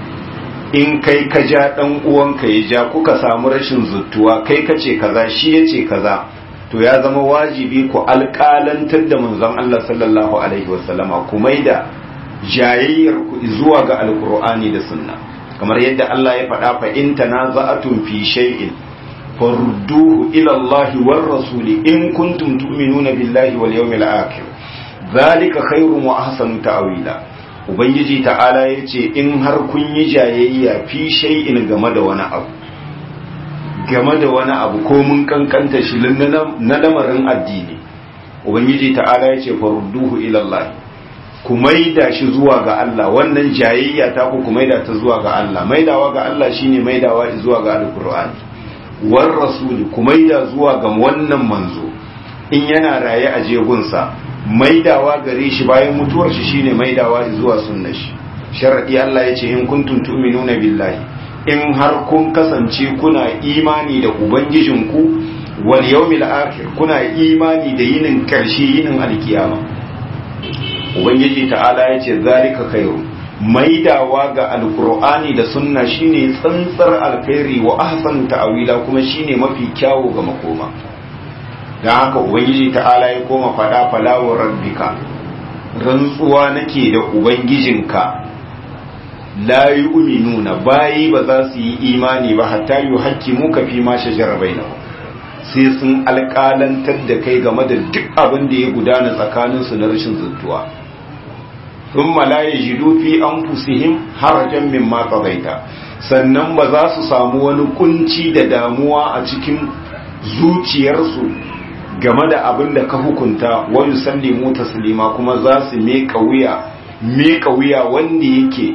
in kai ka ja dan uwanka ya ja kuka samu rashin zuttuwa kai ka ce kaza shi ya ce kaza to ya zama wajibi ku alƙalantar da manzon Allah sallallahu alaihi wasallama ku maida jayayyar ku zuwa ga alqur'ani da sunna kamar yadda Allah ya faɗa fa in tanaza'atum fi shay'in farudduhu ila Allah war rasuli in kuntum tu'minuna billahi wal yawmil akhir zalika khairun wa ahsanu ta'wila ubangiji ta'ala yace in har kun yi jayayya fi shay'in game da wani abu game da wani abu ko mun kankanta shi na lamarin addini ubangiji ta'ala yace farudduhu ila Allah ku maida shi zuwa ga Allah wannan jayayya ta ku ku maida ta zuwa ga Allah maidawa ga Allah shine maidawa zuwa ga alqur'ani war rasuli ku maida zuwa ga wannan manzo in yana raye a jegunsa maidawa gare shi bayan mutuwar shi shine maidawa zuwa sunnar shi sharadi Allah yace in kuntum tu'minuna billahi in har kun kasance kuna imani da ubangijinku wal yawmil akhir kuna imani da yinin karshe yinin alkiyama ubangiji ta'ala ya ce zalika khairu maidawa ga alkur'ani da sunna shine tsantsar alkhairi wa ahsanu ta'wila kuma shine mafi kyawu ga makoma dan haka ubangiji ta'ala ya koma fada falawar rabbika rantsuwa nake da ubangijinka la yu'minuna bayi ba za su yi imani ba hatta yuhaqqimu ka fi ma shajara bainahum sai sun alƙalantar da kai game da duk abin da ya gudana tsakaninsu na rashin zuntuwa ثم لا يجدوا في أنفسهم harajan مما قضيت sannan ba za su samu wani kunci da damuwa a cikin zuciyarsu game da abin da ka hukunta wani sallimu taslima kuma za su meka wuya meka wuya wanda yake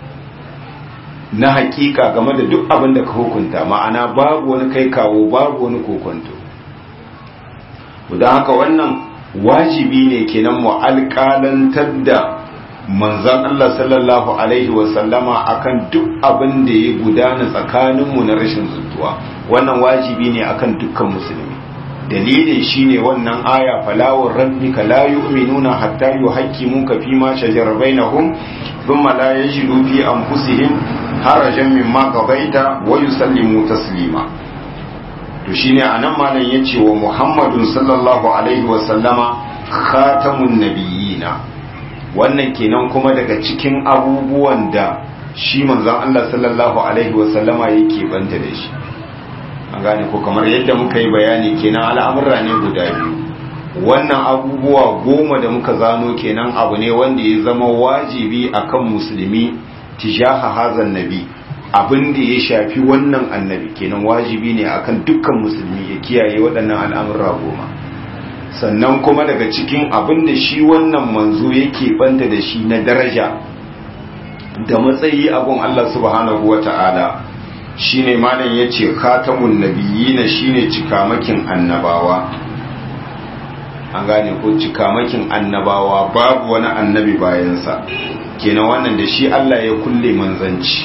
na hakika game da duk abin da ka hukunta ma'ana babu wani kai kawo babu wani kokonto don haka wannan wajibi ne kenan mu alƙalantar da manzan Allah sallallahu Alaihi wasallama akan duk abin da ya gudana tsakaninmu na rashin zuntuwa wannan wajibi ne akan dukkan musulmi dalilin shine wannan aya falawar rabbika la yu'minuna hatta yuhaqqimuka fi ma shajara bainahum thumma la yajidu fi anfusihim harajan mimma qadaita wa yusallimu taslima to shine anan malam yace wa Muhammadun sallallahu alaihi wa sallama khatamun nabiyina wannan kenan kuma daga cikin abubuwan da shi manzon Allah sallallahu alaihi wa sallama yake banta da shi an gane ko kamar yadda muka yi bayani kenan al'amurra ne guda biyu wannan abubuwa goma da muka zano kenan abu ne wanda ya zama wajibi akan musulmi tijaha hazan nabi abin da ya shafi wannan annabi kenan wajibi ne akan dukkan musulmi ya kiyaye waɗannan al'amurra goma sannan kuma daga cikin abin da shi wannan manzo yake banta da shi na daraja da matsayi abun Allah subhanahu wa ta'ala shi ne malam ya ce khatamun nabiyina shi ne cikamakin annabawa an gane ko cikamakin annabawa babu wani annabi bayansa kenan wannan da shi Allah ya kulle manzanci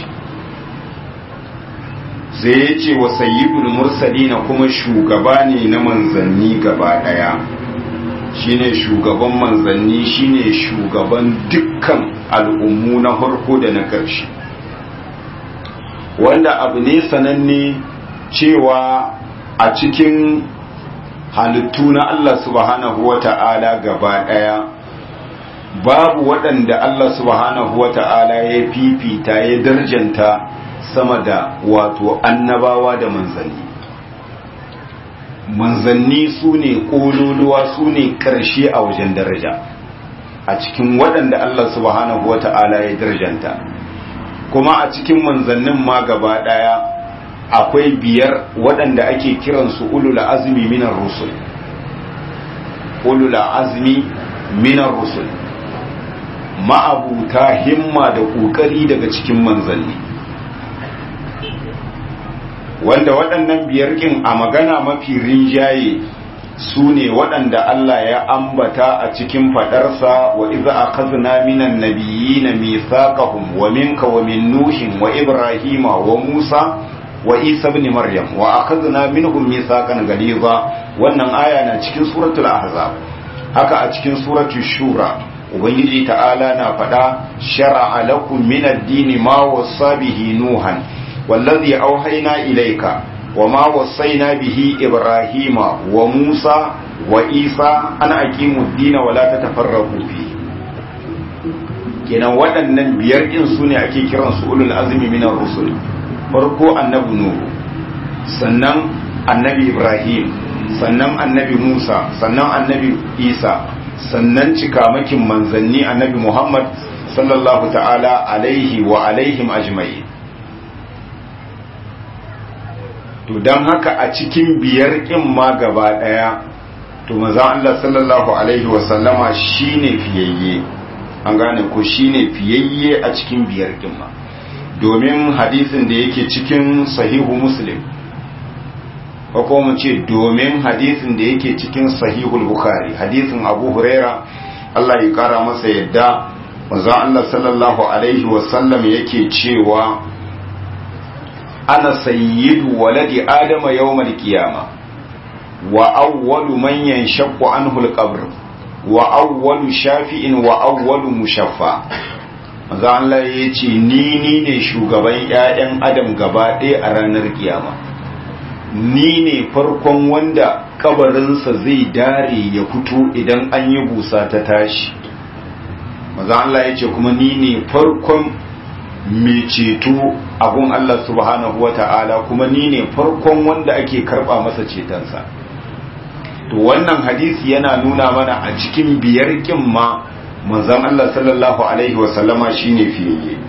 sai ya ce wa sayyidul mursalina kuma shugaba ne na manzanni gaba daya shine shugaban manzanni shine shugaban dukkan al'ummu na harko da na ƙarshe wanda abu ne sananne cewa a cikin halittu na Allah subhanahu wa ta'ala gaba ɗaya babu waɗanda Allah subhanahu wa ta'ala ya fifita ya darjanta sama da wato annabawa da manzanni manzanni su ne ƙololuwa su ne ƙarshe a wajen daraja a cikin waɗanda Allah subhanahu wa ta'ala ya darjanta kuma a cikin manzannin ma gaba ɗaya akwai biyar waɗanda ake kiransu ulul azmi minar rusul ulul azmi minar rusul ma'abuta himma da ƙoƙari daga cikin manzanni wanda waɗannan biyar ƙin a magana mafi rinjaye su ne waɗanda Allah ya ambata a cikin faɗarsa wa iza a kazina minan nabiyyi na mithaqahum wa minka wa min nuhin wa ibrahima wa musa wa isa ibn maryam wa akhadna minhum mithaqan ghaliza wannan aya na cikin suratul ahzab haka a cikin suratul shura ubangiji ta'ala na faɗa shar'a lakum min ad-din ma wasa bihi nuhan wallazi auhayna ilayka وما وصينا به إبراهيم وموسى وإيسى أن أقيموا الدين ولا تتفرقوا فيه kenan waɗannan biyar ɗin su ne ake kiran su ulul azumi minar rusul farko annabi nuhu sannan annabi ibrahim sannan annabi musa sannan annabi isa sannan cikamakin manzanni annabi muhammad sallallahu ta'ala alaihi wa alaihim ajma'in to don haka a cikin biyar ƙin ma gaba ɗaya to maza Allah sallallahu alaihi wasallama shine fiyayye an gane ko shine fiyayye a cikin biyar ƙin ma domin hadisin da yake cikin sahihu muslim ko mu ce domin hadisin da yake cikin sahihul bukhari hadisin abu huraira Allah ya kara masa yadda maza Allah sallallahu alaihi wasallam yake cewa ana sayyidu waladi adama yawmal qiyama wa awwalu man yanshaqqu anhu al-qabr wa awwalu shafi'in wa awwalu mushaffa manzo Allah yace ni ni ne shugaban ƴaƴan adam gaba ɗaya a ranar kiyama ni ne farkon wanda kabarinsa zai dare ya fito idan an yi busa ta tashi manzo Allah yace kuma ni ne farkon mai ceto abun Allah subhanahu wa ta'ala kuma ni ne farkon wanda ake karba masa cetonsa to wannan hadisi yana nuna mana a cikin biyar kin ma manzon Allah sallallahu alaihi wasallama shine fiyayye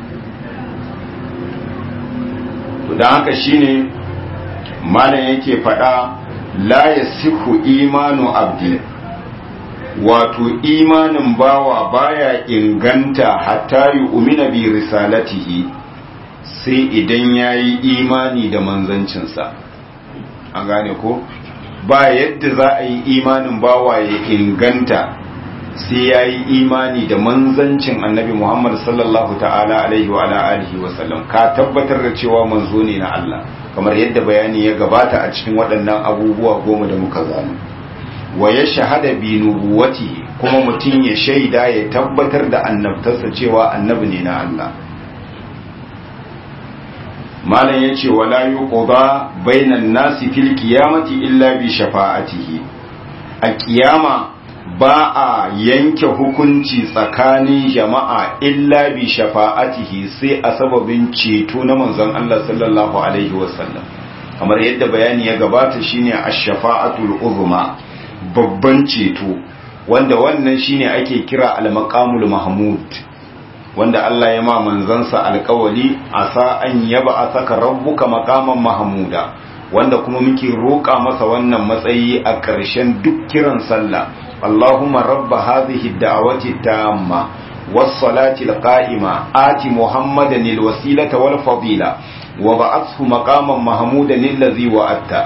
to dan haka shine malam yake faɗa la yasihu imanu abdi wato imanin bawa baya inganta hatta yi umina bi risalatihi sai idan ya yi imani da manzancinsa an gane ko ba yadda za a yi imanin bawa ya inganta sai ya yi imani da manzancin annabi muhammad sallallahu ta'ala alaihi wa alihi wa sallam ka tabbatar da cewa manzo ne na Allah kamar yadda bayani ya gabata a cikin waɗannan abubuwa goma da muka zano wa ya shahada bi nubuwati kuma mutum ya shaida ya tabbatar da annabtarsa cewa annabi ne na Allah malam yace wala yuqda bainan nasi fil qiyamati illa bi shafa'atihi a kiyama ba a yanke hukunci tsakanin jama'a illa bi shafa'atihi sai a sababin ceto na manzon Allah sallallahu alaihi wasallam kamar yadda bayani ya gabata shine ash-shafa'atul uzma babban ceto wanda wannan shine ake kira al-maqamul mahmud wanda Allah ya ma manzansa alƙawali asa an yaba asaka rabbuka maqaman mahmuda wanda kuma muke roƙa masa wannan matsayi a ƙarshen duk kiran sallah Allahumma rabba hadhihi ad-da'wati tamma was-salati al-qa'ima ati Muhammadan al-wasilata wal fadila wa ba'athu maqaman mahmudan allazi wa'atta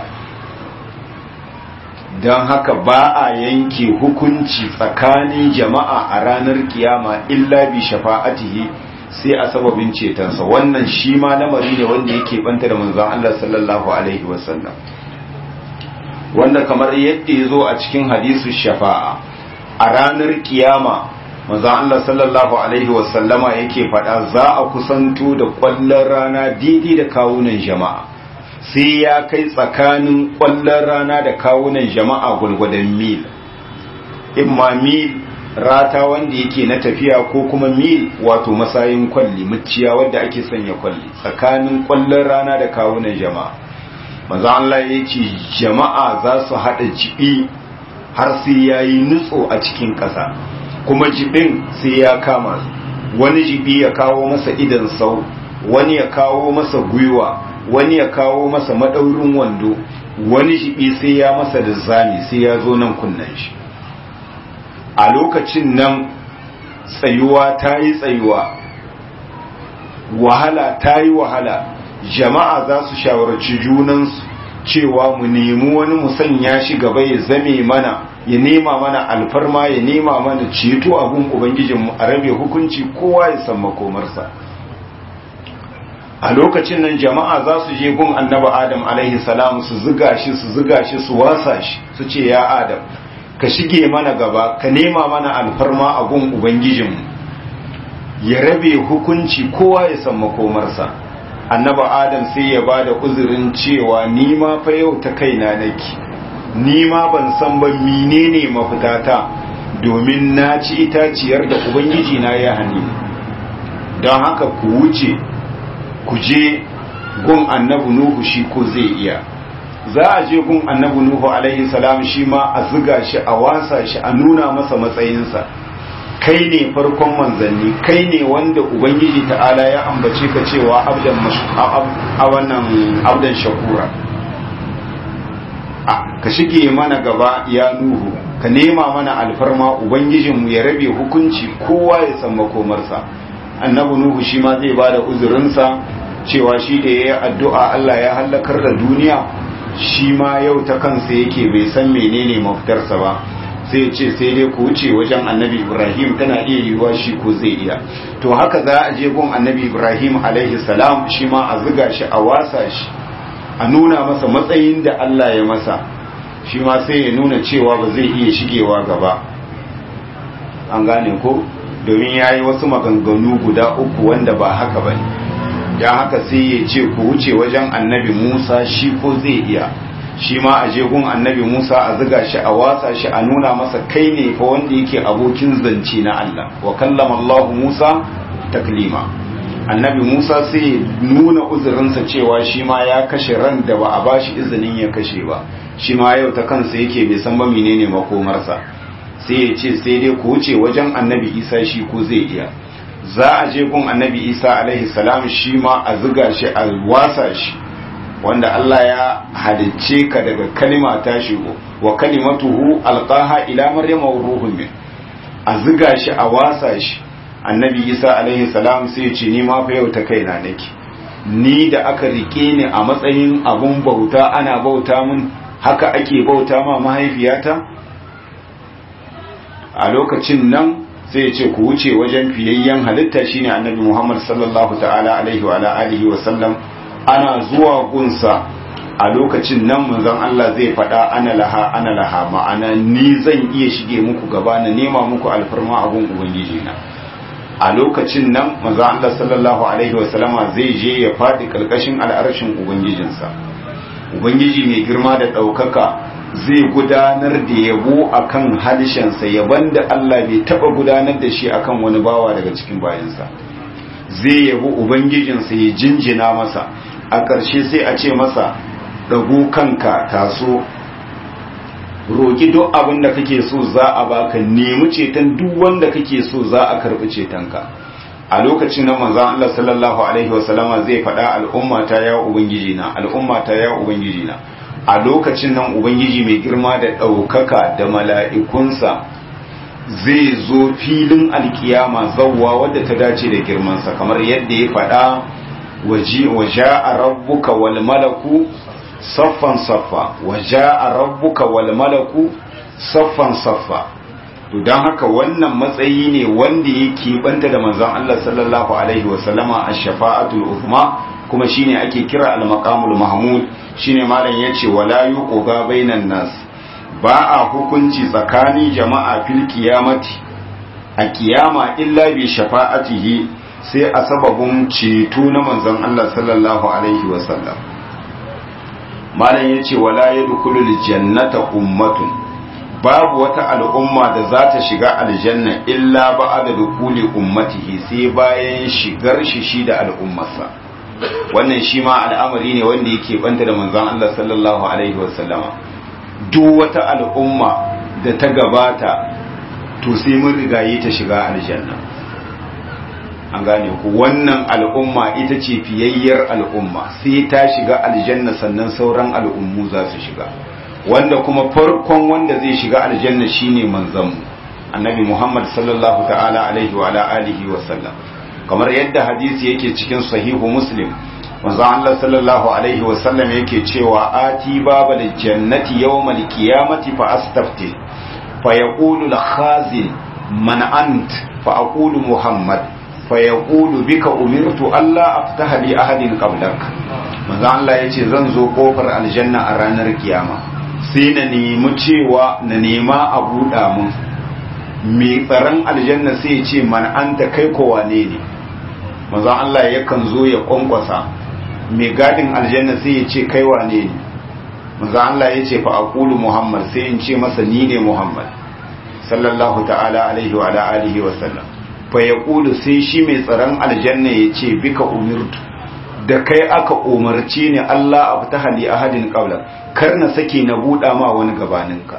dan haka ba a yanke hukunci tsakanin jama'a a ranar kiyama illa bi shafa'atihi sai a sababin cetonsa wannan shi ma lamari ne wanda yake banta da manzon Allah sallallahu alaihi wasallam wanda kamar yadda ya zo a cikin hadisu shafa'a a ranar kiyama manzon Allah sallallahu alaihi wasallama yake faɗa za a kusanto da ƙwallon rana daidai da kawunan jama'a sai ya kai tsakanin ƙwallon rana da kawunan jama'a gwargwadon mil imma mil rata wanda yake na tafiya ko kuma mil wato masayin kwalli muciya wadda ake sanya kwalli tsakanin ƙwallon rana da kawunan jama'a manzo Allah ya ce jama'a za su haɗa jibi har sai ya yi nutso a cikin ƙasa kuma jibin sai ya kama wani jibi ya kawo masa idan sau wani ya kawo masa gwiwa wani ya kawo masa maɗaurin wando wani jibi sai ya masa da zami sai ya zo nan kunnen shi a lokacin nan tsayuwa ta yi tsayuwa wahala ta yi wahala jama'a za su shawarci junansu cewa mu nemi wani musanya shi gaba ya zame mana ya nema mana alfarma ya nema mana ceto abin ubangijinmu a rabe hukunci kowa ya san makomarsa a lokacin nan jama'a za su je gun annaba adam alaihi salam su ziga shi su ziga shi su wasa shi su ce ya adam ka shige mana gaba ka nema mana alfarma a gun ubangijinmu ya rabe hukunci kowa ya san makomarsa annaba adam sai ya ba da uzurin cewa ni ma fa yau ta kaina nake ni ma ban san ba menene mafitata domin na ci itaciyar da ubangiji na ya hani don haka ku wuce ku je gun annabi nuhu shi ko zai iya za a je gun annabi nuhu alaihi salam shi ma a ziga shi a wasa shi a nuna masa matsayinsa kai ne farkon manzanni kai ne wanda ubangiji ta'ala ya ambace ka cewa abdan a wannan abdan shakura ka shige mana gaba ya nuhu ka nema mana alfarma ubangijinmu ya rabe hukunci kowa ya san makomarsa annabi nuhu shi ma zai bada uzurinsa cewa shi da ya yi addu'a Allah ya hallakar da duniya shi ma yau ta kansa yake bai san menene mafitarsa ba sai ce sai dai ku wuce wajen annabi ibrahim tana iya yiwuwa shi ko zai iya to haka za a je gun annabi ibrahim alaihi salam shi ma a ziga shi a wasa shi a nuna masa matsayin da allah ya masa shi ma sai ya nuna cewa ba zai iya shigewa gaba an gane ko domin ya yi wasu maganganu guda uku wanda ba haka ba ne don haka sai ya ce ku wuce wajen annabi musa shi ko zai iya shi ma a jegun annabi Musa a ziga shi a watsa shi a nuna masa kai ne fa wanda yake abokin zance na Allah wa kallama Allah Musa taklima annabi Musa sai nuna uzurinsa cewa shi ma ya kashe ran da ba a bashi izinin ya kashe ba shi ma yau ta kansa yake bai san ba menene makomarsa sai ya ce sai dai ku wuce wajen annabi Isa shi ko zai iya za a je gun annabi Isa alaihi salam shi ma a ziga shi a wasa shi wanda Allah ya halicce ka daga kalima ta shigo wa kalimatuhu alqaha ila maryama wa ruhun min a ziga shi a wasa shi annabi isa alaihi salam sai ce ni ma fa yau ta kaina nake ni da aka rike ni a matsayin abun bauta ana bauta mun haka ake bauta ma mahaifiyata a lokacin nan sai ce ku wuce wajen fiyayyen halitta shine annabi Muhammad sallallahu ta'ala alaihi wa alihi wa sallam ana zuwa gunsa a lokacin nan manzon Allah zai faɗa ana laha ana laha ma'ana ni zan iya shige muku gaba na nema muku alfarma abun ubangiji na a lokacin nan manzo Allah sallallahu alaihi wasallama zai je ya faɗi ƙarƙashin al'arshin ubangijinsa ubangiji mai girma da ɗaukaka zai gudanar da yabo akan halishansa yaban da Allah bai taɓa gudanar da shi akan wani bawa daga cikin bayansa zai yabo ubangijinsa ya jinjina masa a ƙarshe sai a ce masa ɗago kanka taso roƙi duk abin da kake so za a baka nemi ceton duk wanda kake so za a karɓi cetonka a lokacin nan manzon Allah sallallahu alaihi wasallama zai faɗa al'umma ta ya ubangiji na al'umma ta ya ubangiji na a lokacin nan ubangiji mai girma da ɗaukaka da mala'ikunsa zai zo filin alkiyama zawwa wadda ta dace da girmansa kamar yadda ya faɗa waje a rabbuka wal malaku saffan saffa waje a rabbuka wal malaku saffan saffa to don haka wannan matsayi ne wanda ya keɓanta da manzon Allah sallallahu alaihi wasallama a shafa'atul uzma kuma shine ake kira al-maqamul mahmud shine malam yace wala yuqga bainan nas ba a hukunci tsakanin jama'a fil qiyamati a kiyama illa bi shafa'atihi sai a sababin ceto na manzon Allah sallallahu alaihi wasallam malam yace wala yadkhulul jannata ummatun babu wata al'umma da za ta shiga aljanna illa ba'da dukuli ummatihi sai bayan shigar shi shi da al'ummarsa wannan shi ma al'amari ne wanda yake banta da manzon Allah sallallahu alaihi wasallama duk wata al'umma da ta gabata to sai mun rigaye ta shiga aljanna an gane ku wannan al'umma ita ce fiyayyar al'umma sai ta shiga aljanna sannan sauran al'ummu za su shiga wanda kuma farkon wanda zai shiga aljanna shine manzanmu annabi Muhammad sallallahu ta'ala alaihi wa alihi wa sallam kamar yadda hadisi yake cikin sahihu muslim manzo Allah sallallahu alaihi wa sallam yake cewa ati babal jannati yawmal qiyamati fa astafti fa yaqulu al khazin man ant fa aqulu muhammad fa yaqulu bika umirtu alla aftaha li ahadin qablak manzo Allah yace zan zo kofar aljanna a ranar kiyama sai na nemi cewa na nema a buɗa mun mai tsaron aljanna sai ya ce man anta kai ko wane ne manzo Allah yakan zo ya kwankwasa mai gadin aljanna sai ya ce kai wane ne manzo Allah ya ce fa aqulu muhammad sai in ce masa ni ne muhammad sallallahu ta'ala alaihi wa alihi wa sallam fa yaqulu sai shi mai tsaron aljanna ya ce bika umirtu da kai aka umarci ne Allah abu ta hali ahadin qabla kar na sake na buɗa ma wani gabaninka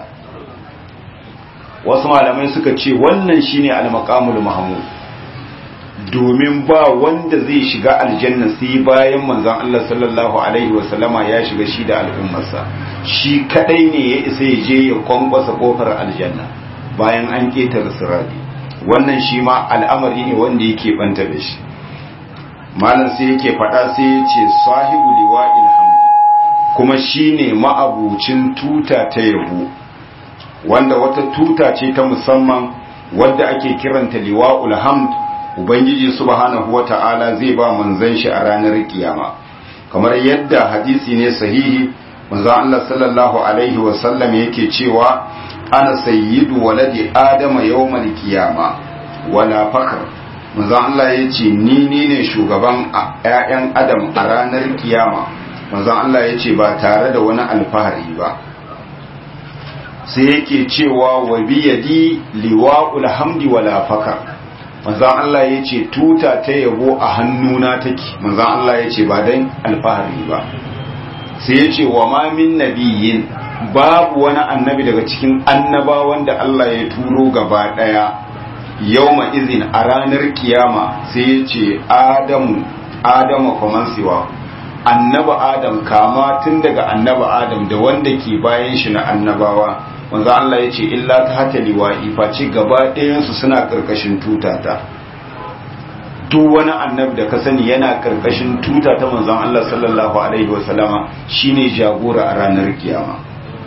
wasu malamai suka ce wannan shine al-maqamul mahmud domin ba wanda zai shiga aljanna sai bayan manzon Allah sallallahu alaihi wasallama ya shiga shi da al'ummarsa shi kadai ne ya isa ya je ya kwankwasa kofar aljanna bayan an ketare sirati wannan shi ma al'amari ne wanda yake banta da shi malam sai yake faɗa sai ya ce sahibu liwa'il hamdi kuma shine ma'abucin tuta ta yabo wanda wata tuta ce ta musamman wadda ake kiranta liwa'ul hamd ubangiji subhanahu wata'ala zai ba manzon shi a ranar kiyama kamar yadda hadisi ne sahihi manzon Allah sallallahu alaihi wa sallam yake cewa ana sayyidu waladi adama yawmal kiyama wala fakar manzon Allah ya ce ni ni ne shugaban ‘ya'yan adam a ranar kiyama manzon Allah ya ce ba tare da wani alfahari ba sai yake cewa wa biyadi liwa'ul hamdi wala fakar manzon Allah ya ce tuta ta yabo a hannuna take manzon Allah ya ce ba dan alfahari ba sai ya ce wa ma min nabiyyin babu wani annabi daga cikin annabawan da Allah ya turo gaba daya yawma izin a ranar kiyama sai ya ce adamu adamu faman siwa annaba adam kama tun daga annaba adam da wanda ke bayan shi na annabawa wanzu Allah ya ce illa ta hata liwa'i face gaba ɗayansu suna ƙarƙashin tutata duk wani annabi da ka sani yana ƙarƙashin tuta ta manzon Allah sallallahu alaihi wasallama shine jagora a ranar kiyama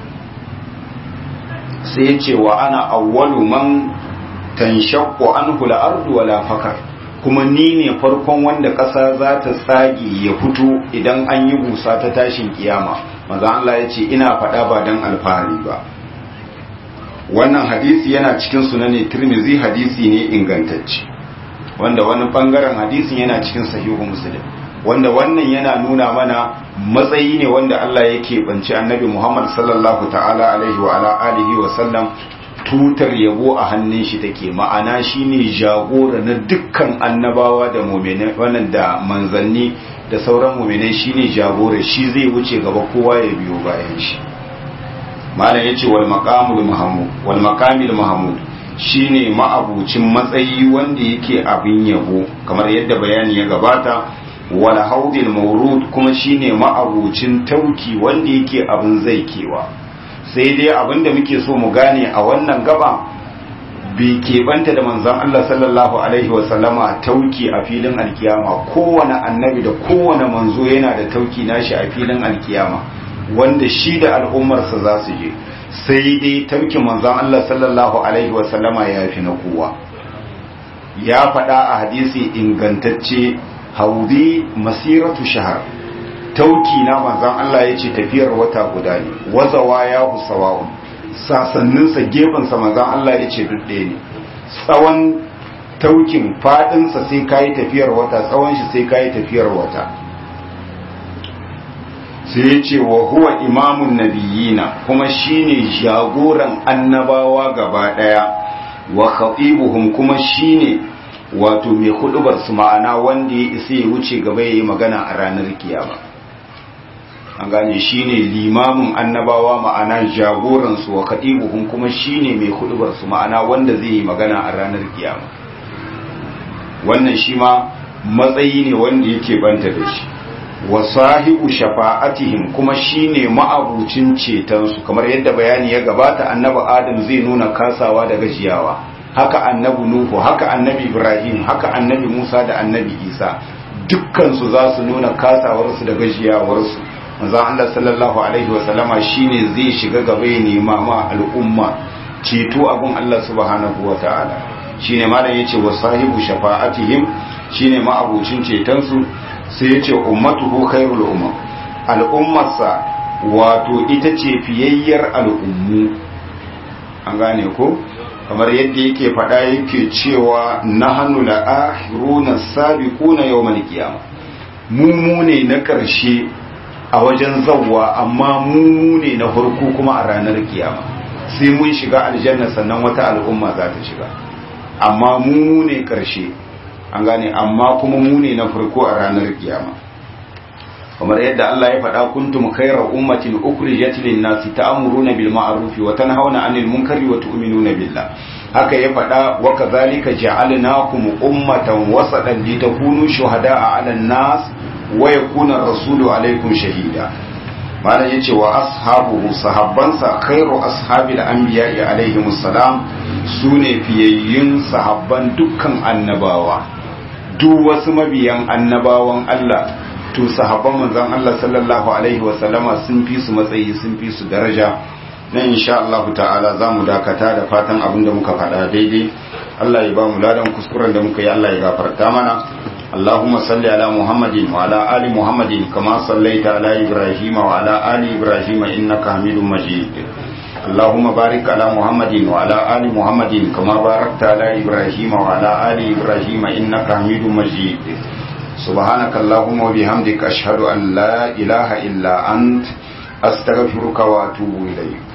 sai ya ce wa ana awwalu man tanshaqqu anhu al-ardu wala fakar kuma ni ne farkon wanda ƙasa za ta tsage ya fito idan an yi busa ta tashin kiyama manzo Allah ya ce ina faɗa ba dan alfahari ba wannan hadisi yana cikin sunani Tirmidhi hadisi ne ingantacce wanda wani bangaren hadisin yana cikin sahihu muslim wanda wannan yana nuna mana matsayi ne wanda Allah yake banci annabi Muhammad sallallahu ta'ala alaihi wa ala alihi wa sallam tutar yabo a hannun shi take ma'ana shine jagora na dukkan annabawa da mu'minai wannan da manzanni da sauran mu'minai shine jagora shi zai wuce gaba kowa ya biyo bayan shi malam yace wal maqamul mahmud wal maqamil mahmud shine ma'abucin matsayi wanda yake abin yabo kamar yadda bayani ya gabata wal haudil mawrud kuma shine ma'abucin tauki wanda yake abin zaikewa sai dai abin da muke so mu gane a wannan gaba bai keɓanta da manzon Allah sallallahu alaihi wasallama tauki a filin alkiyama kowane annabi da kowane manzo yana da tauki nashi a filin alkiyama wanda shi da al'ummarsa za su je sai dai taukin manzon Allah sallallahu alaihi wasallama ya fi na kowa ya faɗa a hadisi ingantacce haudi masiratu shahar tauki na manzon Allah ya ce tafiyar wata guda ne wazawa ya husawa'un sasanninsa gefensa manzon Allah ya ce duk ɗaya ne tsawon taukin faɗinsa sai kayi tafiyar wata tsawon shi sai kayi tafiyar wata sai ya ce wa huwa imamun nabiyina kuma shine jagoran annabawa gaba daya wa khatibuhum kuma shine wato mai hudubar su ma'ana wanda ya isa ya wuce gaba yayi magana a ranar kiyama an gane shine limamin annabawa ma'ana jagoran su wa khatibuhum kuma shine mai hudubar su ma'ana wanda zai yi magana a ranar kiyama wannan shi ma matsayi ne wanda yake banta da shi wa sahibu shafa'atihim kuma shine ma'abucin cetonsu kamar yadda bayani ya gabata annabi adam zai nuna kasawa da gajiyawa haka annabi nuhu haka annabi ibrahim haka annabi musa da annabi isa dukkansu za su nuna kasawarsu da gajiyawarsu manzon Allah sallallahu alaihi wa sallama shine zai shiga gaba ya nema ma al'umma ceto abun Allah subhanahu wa ta'ala shine malam yace wa sahibu shafa'atihim shine ma'abucin cetonsu sai ya ce ummatuhu khairul umam al'ummarsa wato ita ce fiyayyar al'ummu an gane ko kamar yadda yake faɗa yake cewa nahnu la'ahiruna sabiquna yawmal qiyamah mu mu ne na ƙarshe a wajen zawwa amma mu ne na farko kuma a ranar kiyama sai mun shiga aljanna sannan wata al'umma za ta shiga amma mu ne ƙarshe an gane amma kuma mu ne na farko a ranar kiyama kamar yadda Allah ya faɗa kuntum khayra ummatin ukhrijat lin-nasi ta'muruna bil ma'ruf wa tanhauna 'anil munkari wa tu'minuna billah haka ya faɗa wa kadhalika ja'alnakum ummatan wasatan litakunu shuhada'a 'alan nas wa yakuna ar-rasulu 'alaykum shahida malam yace wa ashabuhu sahabbansa khairu ashabil anbiya'i alaihimus salam sune fiyayyun sahabban dukkan annabawa duk wasu mabiyan annabawan Allah to sahabban manzon Allah sallallahu alaihi wa sallama sun fi su matsayi sun fi su daraja nan insha Allah ta'ala zamu dakata da fatan abin da muka faɗa daidai Allah ya ba mu ladan kuskuren da muka yi Allah ya gafarta mana اللهم صل على محمد وعلى آل محمد كما صليت على إبراهيم وعلى آل إبراهيم إنك حميد مجيد اللهم بارك على محمد وعلى آل محمد كما باركت على إبراهيم وعلى آل إبراهيم إنك حميد مجيد سبحانك اللهم وبحمدك أشهد أن لا إله إلا أنت أستغفرك وأتوب إليك